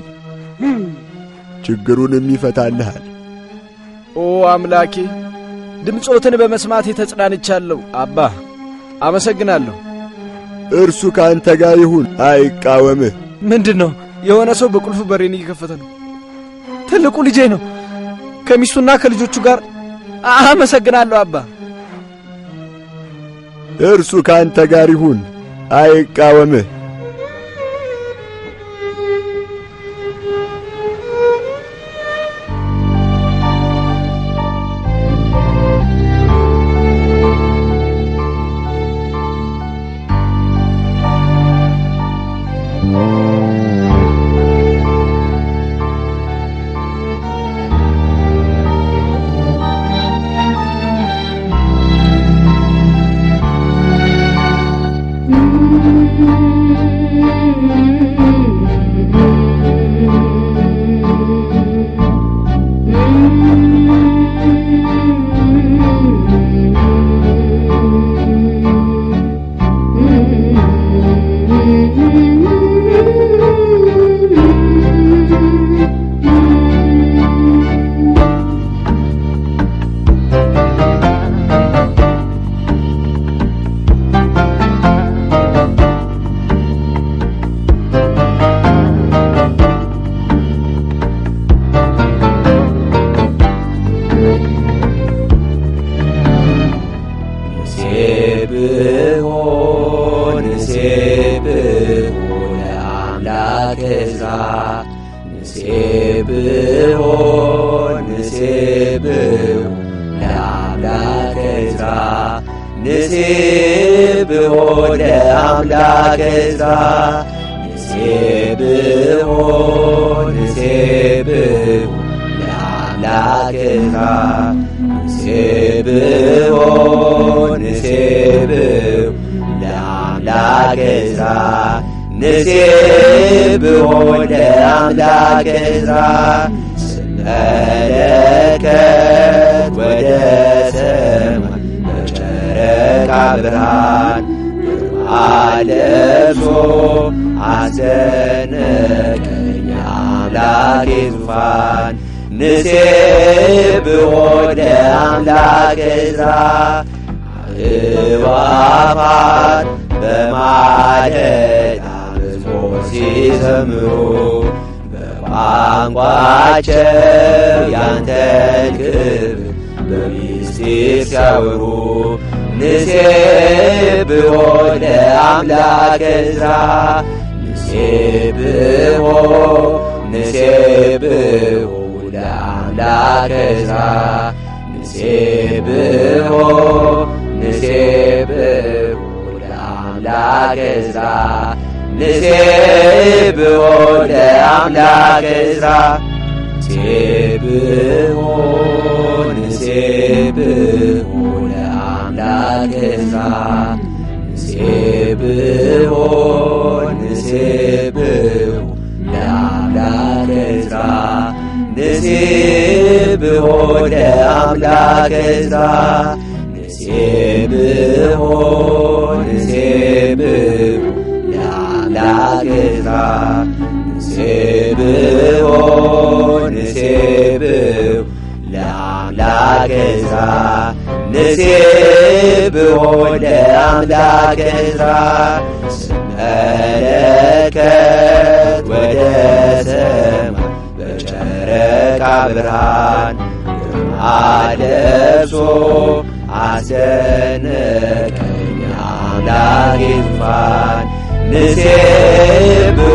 ችግሩንም ይፈታልሃል። ኦ አምላኬ፣ ድምፆትን በመስማቴ ተጽናንቻለሁ። አባ አመሰግናለሁ። እርሱ ከአንተ ጋር ይሁን፣ አይቃወምህ። ምንድን ነው? የሆነ ሰው በቁልፍ በሬን እየከፈተ ነው። ትልቁ ልጄ ነው ከሚስቱና ከልጆቹ ጋር። አመሰግናለሁ አባ። እርሱ ከአንተ ጋር ይሁን፣ አይቃወምህ። ንሴብሖ ንሴብሖ ለአምላክ ዕዝራ ንሴብሖ ንሴብሖ ለአምላክ ዕዝራ ንሴብሖ ለአምላክ ዕዝራ ንሴብሖ ንሴብሖ ለአምላክ ዕዝራ ንሴብሖ ንሴብሖ ለአምላክ ዕዝራ ንሴብሖ ለአምላክ ዕዝራ ስመለከት ወደ ሰማይ በጨረቃ ብርሃን ግርማ ለብሶ አስደነቀኝ አምላኬ ዙፋን ንሴብሖ ለአምላክ ዕዝራ አእዋፋት በማለዳ መዝሙር ሲዘምሩ ቋንቋቸው ያንተን ክብር በሚስጢር ሲያወሩ ንሴብሖ ለአምላከ ዕዝራ ንሴብሖ ንሴብሖ ለአምላከ ዕዝራ ንሴብሖ ንሴብሖ ለአምላከ ዕዝራ ንሴብሖ ለአምላከ ዕዝራ ንሴብሖ ንሴብሖ ለአምላከ ዕዝራ ንሴብሖ ንሴብሖ ለአምላከ ዕዝራ ንሴብሖ ለአምላከ ዕዝራ ንሴብሖ ንሴብሖ ለአምላከ ዕዝራ ንሴብሖ ንሴብሖ ለአምላከ ዕዝራ ንሴብሖ ለአምላከ ዕዝራ ስመለከት ወደ ሰማይ በጨረቃ ብርሃን ግርማ ለብሶ አስደነቀኝ አምላኬ ዙፋን ንሴብሖ